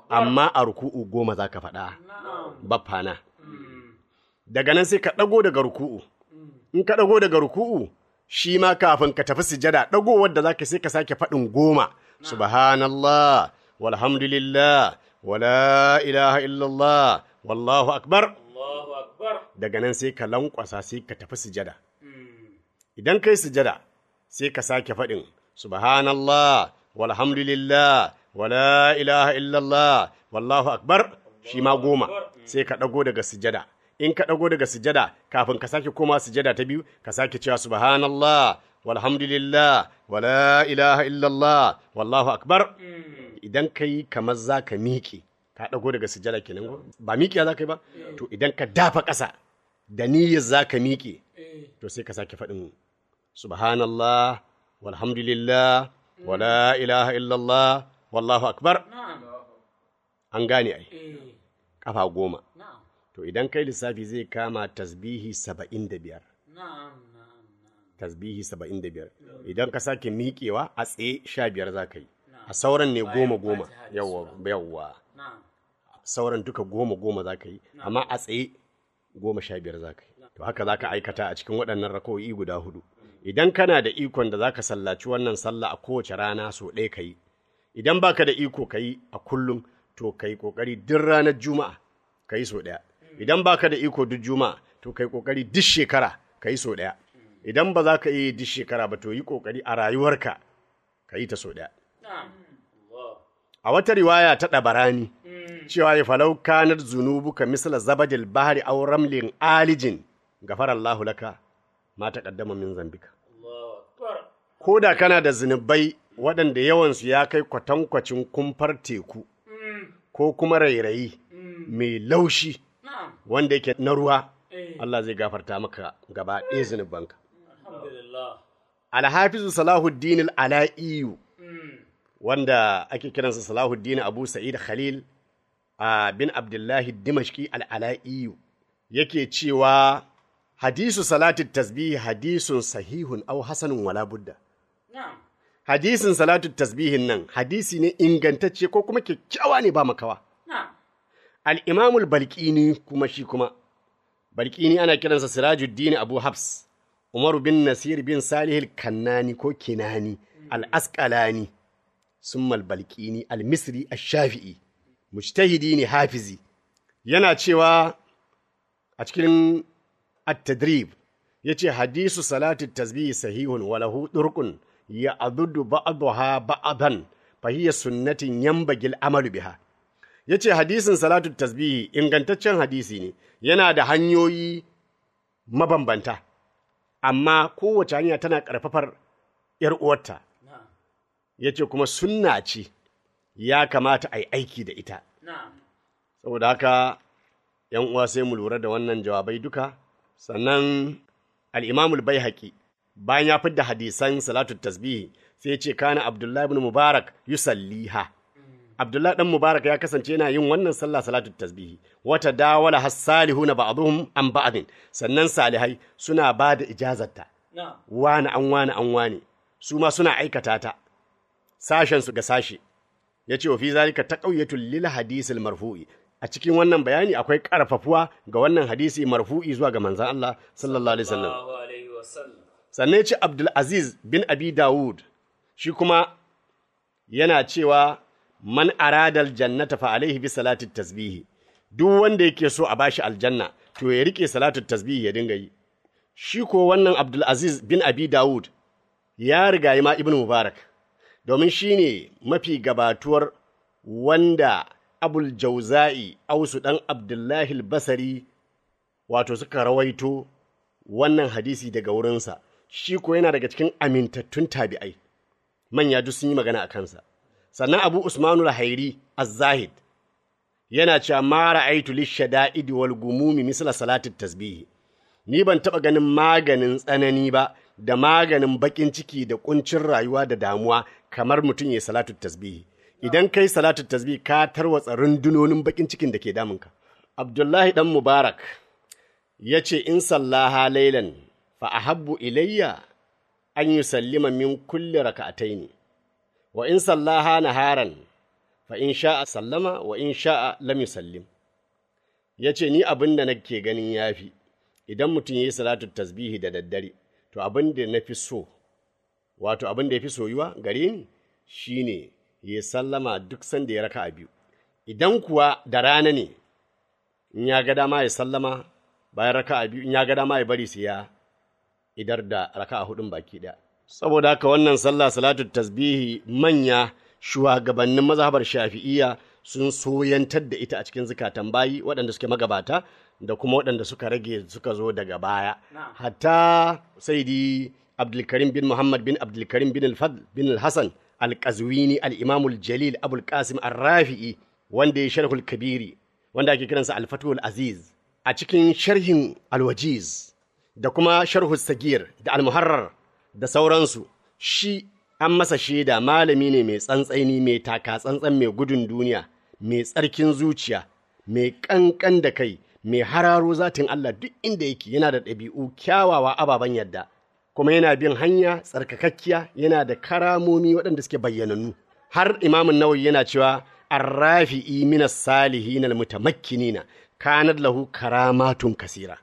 S3: amma a ruku'u goma za ka faɗa baffana daga nan sai ka ɗago daga ruku'u in ka ɗago daga ruku'u shi ma kafin ka tafi sujada ɗagowar da za ka sai ka sake faɗin goma subhanallah walhamdulillah wala ilaha illallah wallahu akbar
S4: Allahu akbar.
S3: daga nan sai ka lankwasa sai ka tafi sujada idan kai sujada sai ka sake faɗin subhanallah walhamdulillah wala ilaha illallah wallahu akbar shi ma goma sai ka ɗago daga sujada in ka ɗago daga sujada kafin ka sake koma sujada ta biyu ka sake cewa subhanallah walhamdulillah wala ilaha illallah wallahu akbar idan ka yi kamar za ka miƙe ka ɗago daga sujada kenan ko ba miƙiya za ka yi ba to idan ka dafa ƙasa da niyyar za ka miƙe to sai ka sake faɗin subhanallah walhamdulillah wala ilaha illallah wallahu akbar an gane ai kafa goma to idan kai lissafi zai kama tasbihi saba'in da biyar tasbihi saba'in da biyar idan ka sake miƙewa a tsaye sha biyar za ka yi a sauran ne goma goma yawwa yawwa sauran duka goma goma za ka yi amma a tsaye goma sha biyar za ka yi to haka za ka aikata a cikin waɗannan rako'i guda hudu idan kana da ikon da za ka sallaci wannan sallah a kowace rana so ɗaya ka yi idan baka da iko ka yi a kullum to ka yi ƙoƙari duk ranar juma'a ka yi so ɗaya idan baka da iko duk juma'a to ka yi ƙoƙari duk shekara ka yi so ɗaya idan ba za ka yi duk shekara ba to yi ƙoƙari a rayuwarka ka yi ta so ɗaya a wata riwaya ta ɗabarani cewa ya falau kanar zunubuka misla zabadil bahari aw ramlin alijin gafara Allahu laka ma taqaddama min zambika
S4: Allahu akbar.
S3: ko da kana da zunubai waɗanda yawansu ya kai kwatankwacin kumfar teku ko kuma rairayi mai laushi wanda yake na ruwa Allah zai gafarta maka gaba ɗaya zunubanka
S4: Alhamdulillah.
S3: alhafizu salahuddin al'ala'iyu wanda ake kiransa salahuddin abu sa'id khalil a bin abdullahi dimashki al'ala'iyu yake cewa hadisu salatin tasbihi hadisun sahihun au hasanun wala budda hadisin salatu tasbihin nan hadisi ne ingantacce ko kuma kyakkyawa ne ba makawa al'imamul balkini kuma shi kuma balkini ana kiransa sirajuddin abu habs umaru bin nasir bin salihil kannani ko kinani al'asƙalani summal balkini al-misri al-shafi'i mujtahidi ne hafizi yana cewa a cikin at-tadrib yace hadisu salati tasbihi sahihun wa lahu durqun ya adudu ba'daha ba'dan fa hiya sunnatin yanbagil amalu biha yace hadisin salatu tasbihi ingantaccen hadisi ne yana da hanyoyi mabambanta amma kowace hanya tana ƙarfafar ‘yar uwarta yace kuma sunna ce ya kamata a yi aiki da ita saboda haka ‘yan uwa sai mu lura da wannan jawabai duka sannan al'imamul bai haƙi bayan ya fidda hadisan salatu tasbihi sai ce kana abdullahi ibn mubarak yusalliha abdullahi dan mubarak ya kasance yana yin wannan sallah salatu tasbihi wata dawala hassalihuna ba'dhum an ba'din sannan salihai suna ba da ijazarta wani an wani an wani su ma suna aikata ta sashen su ga sashe ya ce wa fi zalika taqawiyatul lil hadisil marfu'i a cikin wannan bayani akwai karfafuwa ga wannan hadisi marfu'i zuwa ga manzon Allah sallallahu alaihi wasallam
S4: Allahu alaihi wasallam.
S3: sannan ya ce Abdulaziz bin Abi Dawud shi kuma yana cewa man aradal jannata fa alaihi bi salati tasbihi duk wanda yake so a bashi aljanna to ya rike salatu tasbihi ya dinga yi shi ko wannan Abdulaziz bin Abi Dawud ya riga ma Ibn Mubarak domin shi ne mafi gabatuwar wanda Abul Jauza'i Ausu dan Abdullahi Basari wato suka rawaito wannan hadisi daga wurinsa shi ko yana daga cikin amintattun tabi'ai manya duk sun yi magana a kansa sannan abu usmanu lahairi az-zahid yana cewa ma ra'aitu lishada'idi wal gumumi misla salatit tasbihi ni ban taba ganin maganin tsanani ba da maganin bakin ciki da kuncin rayuwa da damuwa kamar mutum ya salatu tasbihi idan kai salatu tasbihi ka tarwatsa rundunonin bakin cikin da ke damunka abdullahi dan mubarak ya ce in sallaha lailan fa ahabbu ilayya an yi sallima min kulli raka'ataini wa in sallaha naharan fa in sha'a sallama wa in sha'a lam yusallim ya ce ni abin da nake ganin yafi idan mutum ya yi salatu tasbihi da daddare to abin da na fi so wato abin da ya fi soyuwa gare ni shine ya sallama duk sanda ya raka a biyu idan kuwa da rana ne in ya ga dama ya sallama bayan raka a biyu in ya ga dama ya bari sai ya idar da raka a hudun baki ɗaya saboda haka wannan sallah salatu tasbihi manya shugabannin mazhabar shafi'iyya sun soyantar da ita a cikin zukatan bayi waɗanda suke magabata da kuma waɗanda suka rage suka zo daga baya hatta saidi abdulkarim bin muhammad bin abdulkarim bin al-fadl bin al-hasan al-qazwini al-imamul jalil abul qasim ar-rafi'i wanda ya sharhul kabiri wanda ake kiransa al-fatul aziz a cikin sharhin al-wajiz da kuma sharhul sagir da al-muharrar da sauransu shi an masa shaida malami ne mai tsantsaini mai taka tsantsan mai gudun duniya mai tsarkin zuciya mai kankan da kai mai hararo zatin Allah duk inda yake yana da ɗabi'u kyawawa ababen yadda kuma yana bin hanya tsarkakakkiya yana da karamomi waɗanda suke bayyanannu har imamun nawawi yana cewa arrafi'i minas salihin almutamakkinina kanat lahu karamatun kasira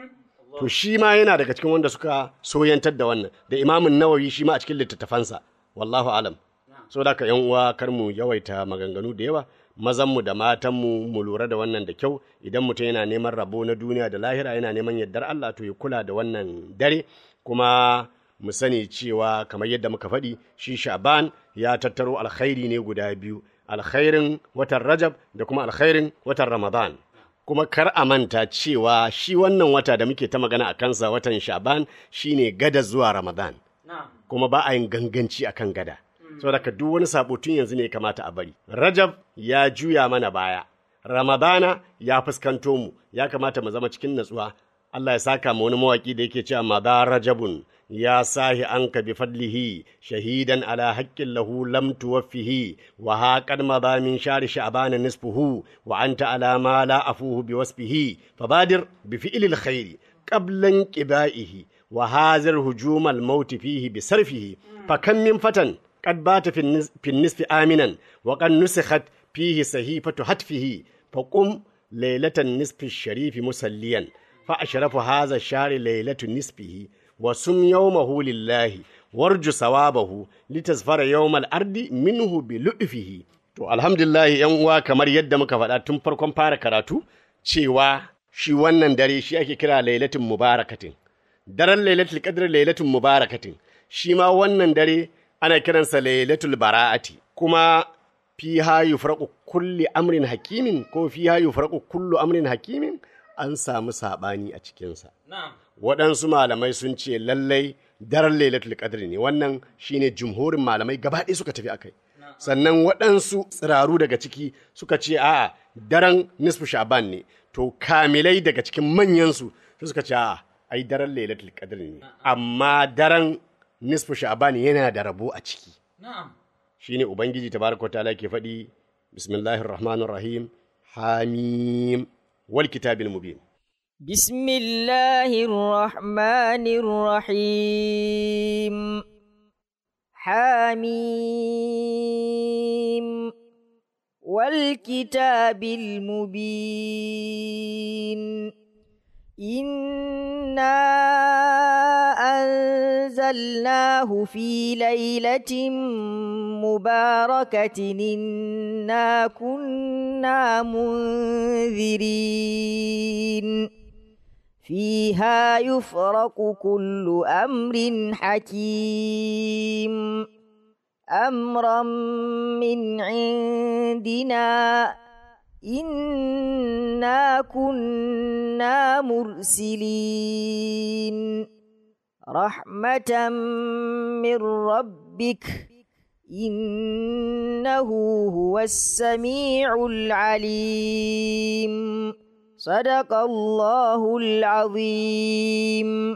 S3: to shi ma yana daga cikin wanda suka soyantar da wannan da imamun nawawi shi ma a cikin littattafansa wallahu alam so da ka yan uwa kar mu yawaita maganganu da yawa mazanmu da matanmu mu lura da wannan da kyau idan mutum yana neman rabo na duniya da lahira yana neman yardar Allah to ya kula da wannan dare kuma mu sani cewa kamar yadda muka faɗi shi sha'ban ya tattaro alkhairi ne guda biyu alkhairin watan rajab da kuma alkhairin watan ramadan kuma kar a manta cewa shi wannan wata da muke ta magana a kansa watan sha'ban shine gada zuwa ramadan kuma ba a yin ganganci akan gada saboda ka duk wani sabo tun yanzu ne kamata a bari rajab ya juya mana baya ramadana ya fuskanto mu ya kamata mu zama cikin natsuwa Allah ya saka ma wani mawaki da yake cewa madha rajabun ya sahi anka bi fadlihi shahidan ala haqqin lahu lam tuwaffihi wa haqad madha min shari sha'ban nisfuhu wa anta ala ma la afuhu bi wasfihi fabadir bi fi'lil khairi qabla inqibaihi wa hazir hujumal maut fihi bi sarfihi fakam min fatan قد بات في النصف, في النصف آمنا وقد نسخت فيه صحيفة هتفه فقم ليلة النصف الشريف مسليا فأشرف هذا الشهر ليلة نصفه وسم يومه لله وارجو ثوابه لتزفر يوم الأرض منه بلؤفه to alhamdulillah yan uwa kamar yadda muka faɗa tun farkon fara karatu cewa shi wannan dare shi ake kira lailatul mubarakatin daren lailatul qadr lailatul mubarakatin shi ma wannan dare ana kiransa lailatul bara'ati kuma fiha yufraqu kulli amrin hakimin ko fiha yufraqu kullu amrin hakimin an samu sabani a cikinsa waɗansu malamai sun ce lallai daren lailatul qadr ne wannan shine jumhurin malamai gaba ɗaya suka tafi akai sannan waɗansu tsiraru daga ciki suka ce a'a daren nisfu sha'ban ne to kamilai daga cikin manyansu suka ce a'a ai daren lailatul qadr ne amma daren nisfu sha'ban yana da rabo a ciki shine ubangiji tabaraka wa ta'ala ke faɗi bismillahir rahmanir rahim hamim wal kitabil mubin
S5: بسم الله الرحمن الرحيم حميم والكتاب المبين إنا أنزلناه في ليلة مباركة إنا كنا منذرين فيها يفرق كل أمر حكيم أمرا من عندنا إنا كنا مرسلين رحمة من ربك إنه هو السميع العليم صدق الله العظيم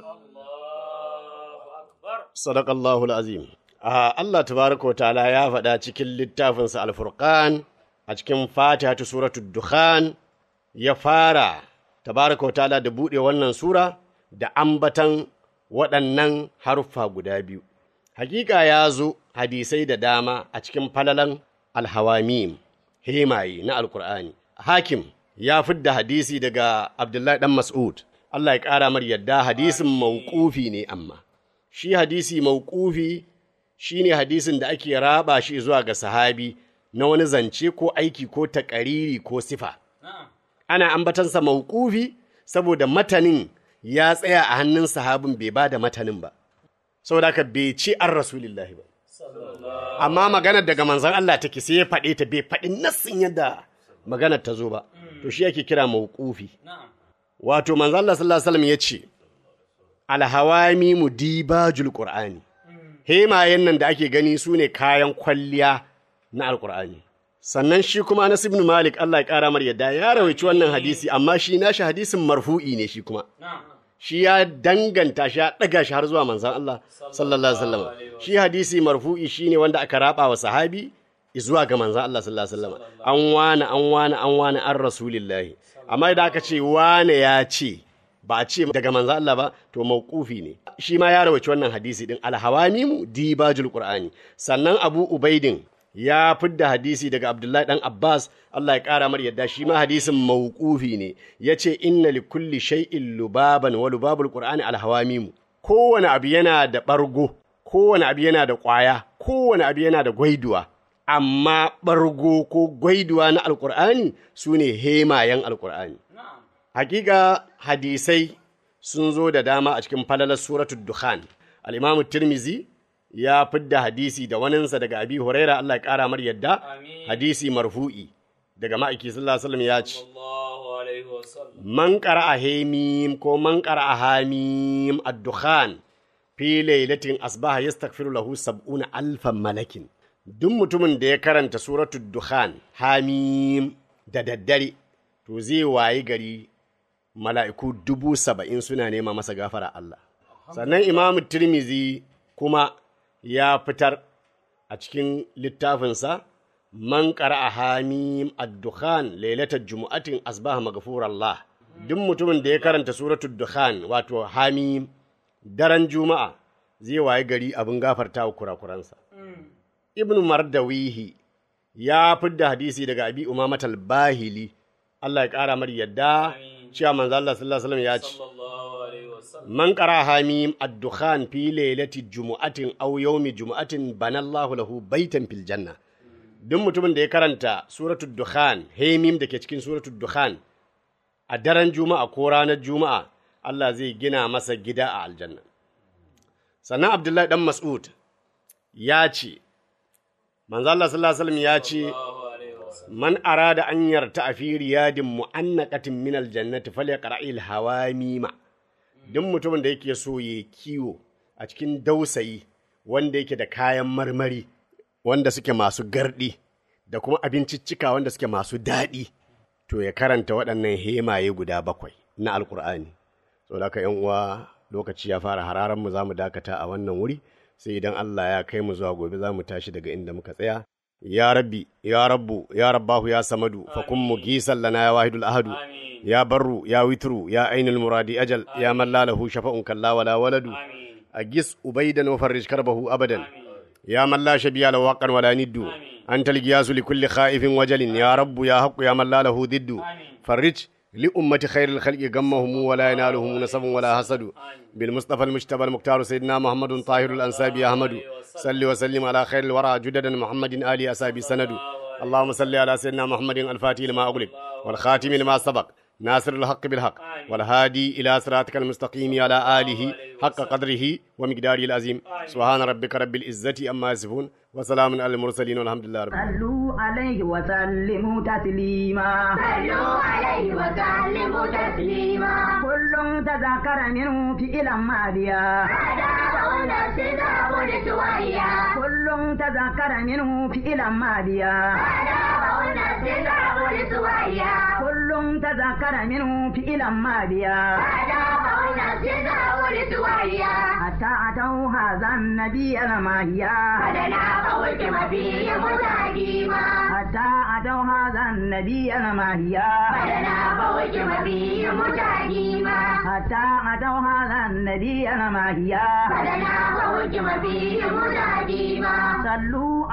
S3: sadaqallahu azim a Allah tabaraka wa ta'ala ya faɗa cikin littafinsa alfurqan a cikin fatihatu suratul dukhan ya fara tabaraka wa ta'ala da buɗe wannan sura da ambatan waɗannan haruffa guda biyu hakika ya zo hadisai da dama a cikin falalan alhawamim hemaye na alkur'ani hakim ya fidda hadisi daga abdullahi dan mas'ud Allah ya ƙara mar yadda hadisin mauƙufi ne amma shi hadisi mauƙufi shine hadisin da ake raba shi zuwa ga sahabi na wani zance ko aiki ko taƙariri ko sifa ana ambatansa mauƙufi saboda matanin ya tsaya a hannun sahabin bai ba da matanin ba saboda haka bai ce an rasulillahi ba amma maganar daga manzon Allah take sai ya faɗe ta bai faɗi nassin yadda maganar ta zo ba to shi ake kira mauqufi wato manzon Allah sallallahu alaihi wasallam ya ce alhawami mudibajul qur'ani hemayen nan da ake gani su ne kayan kwalliya na alqur'ani sannan shi kuma Anas ibn Malik Allah ya kara mar yadda ya rawaici wannan hadisi amma shi nashi hadisin marfu'i ne shi kuma shi ya danganta shi ya ɗaga shi har zuwa manzan Allah sallallahu alaihi wasallam shi hadisi marfu'i shine wanda aka raba wa sahabi zuwa ga manzan Allah sallallahu alaihi wasallam an wani an wani an wani an rasulillahi amma idan aka ce wane ya ce ba a ce daga manzan Allah ba to mauqufi ne shi ma ya rawaci wannan hadisi din alhawamimu dibajul qur'ani sannan abu ubaidin ya fidda hadisi daga Abdullahi dan Abbas Allah ya ƙara mar yadda shi ma hadisin mauqufi ne yace inna li kulli shay'in lubaban wa lubabul qur'ani alhawamimu kowane abu yana da bargo kowane abu yana da ƙwaya kowane abu yana da gwaiduwa amma bargo ko gwaiduwa na alqur'ani sune hemayen alqur'ani hakika hadisai sun zo da dama a cikin falalar suratul dukhan al-imamu tirmizi ya fidda hadisi da waninsa daga abi huraira Allah ya kara mar yadda hadisi marfu'i daga ma'aiki sallallahu alaihi wasallam ya ce
S4: Allahu alaihi wasallam.
S3: man qara'a hamim ko man qara'a hamim ad-dukhan fi lailatin asbaha yastaghfiru lahu sab'una alfan malakin duk mutumin da ya karanta suratul dukhan hamim da daddare to zai wayi gari mala'iku dubu saba'in suna nema masa gafara Allah sannan imamu tirmizi kuma ya fitar a cikin littafinsa man a hamim ad-dukhan lailatar jumu'atin asbaha maghfurallah duk mutumin da ya karanta suratul dukhan wato hamim daren juma'a zai waye gari abin gafarta wa kurakuransa ibnu mardawihi ya fidda hadisi daga abi umamat al-bahili Allah ya kara mar yadda cewa manzo Allah sallallahu alaihi wasallam ya ce
S4: Sallallahu alaihi wasallam.
S3: man qara hamim ad-dukhan fi lailati jumu'atin aw yawmi jumu'atin banallahu lahu baitan fil janna duk mutumin da ya karanta suratul dukhan hamim da ke cikin suratul dukhan a daren juma'a ko ranar juma'a Allah zai gina masa gida a aljanna sannan abdullahi dan mas'ud ya ce manzo Allah sallallahu alaihi wasallam ya ce
S4: Allahu alaihi wasallam.
S3: man arada an yarta a fi riyadin mu'annaqatin min aljannati falyaqra'il hawamima duk mutumin da yake so ya kiwo a cikin dausayi wanda yake da kayan marmari wanda suke masu gardi da kuma abinciccika wanda suke masu daɗi to ya karanta waɗannan hemaye guda bakwai na alkur'ani so da yan uwa lokaci ya fara hararan mu za mu dakata a wannan wuri sai idan Allah ya kai mu zuwa gobe za mu tashi daga inda muka tsaya ya rabbi ya rabbu ya rabbahu ya samadu fa kun mugisan lana ya wahidul ahadu
S4: Amin.
S3: ya barru ya witru ya ainul muradi ajal ya man la lahu shafa'un kalla wala waladu
S4: Amin.
S3: أجس أبيدا وفرج كربه أبدا يا من لا شبيه له واقا ولا ند أنت القياس لكل خائف وجل يا رب يا حق يا من لا له ضد فرج لأمة خير الخلق غمهم ولا ينالهم نسب ولا حسد بالمصطفى المجتبى المختار سيدنا محمد طاهر الأنسابي أحمد صل وسلم على خير الورى جددا محمد آل أسابي سند اللهم صل على سيدنا محمد الفاتح لما أغلق والخاتم لما سبق ناصر الحق بالحق والهادي إلى صراطك المستقيم على آله حق قدره ومقداره العظيم سبحان ربك رب العزة أما يصفون وسلام على المرسلين والحمد لله رب العالمين
S1: صلوا عليه وسلموا تسليما
S2: صلوا عليه وسلموا تسليما
S1: كل تذكر منه فعلا ماضيا
S2: أداء نفس داود سويا
S1: كل تذكر منه فعلا ماضيا
S2: أداء نفس داود سويا
S1: كل تذكر منه فعلا ماضيا
S2: أداء نفس داود سويا
S1: حتى أتوا هذا النبي الماهيا
S2: أدنى قولت مبي متاجيما
S1: حتى أتوا هذا النبي الماهيا
S2: أدنى قولت مبي متاجيما
S1: حتى أتوا هذا النبي الماهيا
S2: أدنى قولت مبي متاجيما
S1: صلوا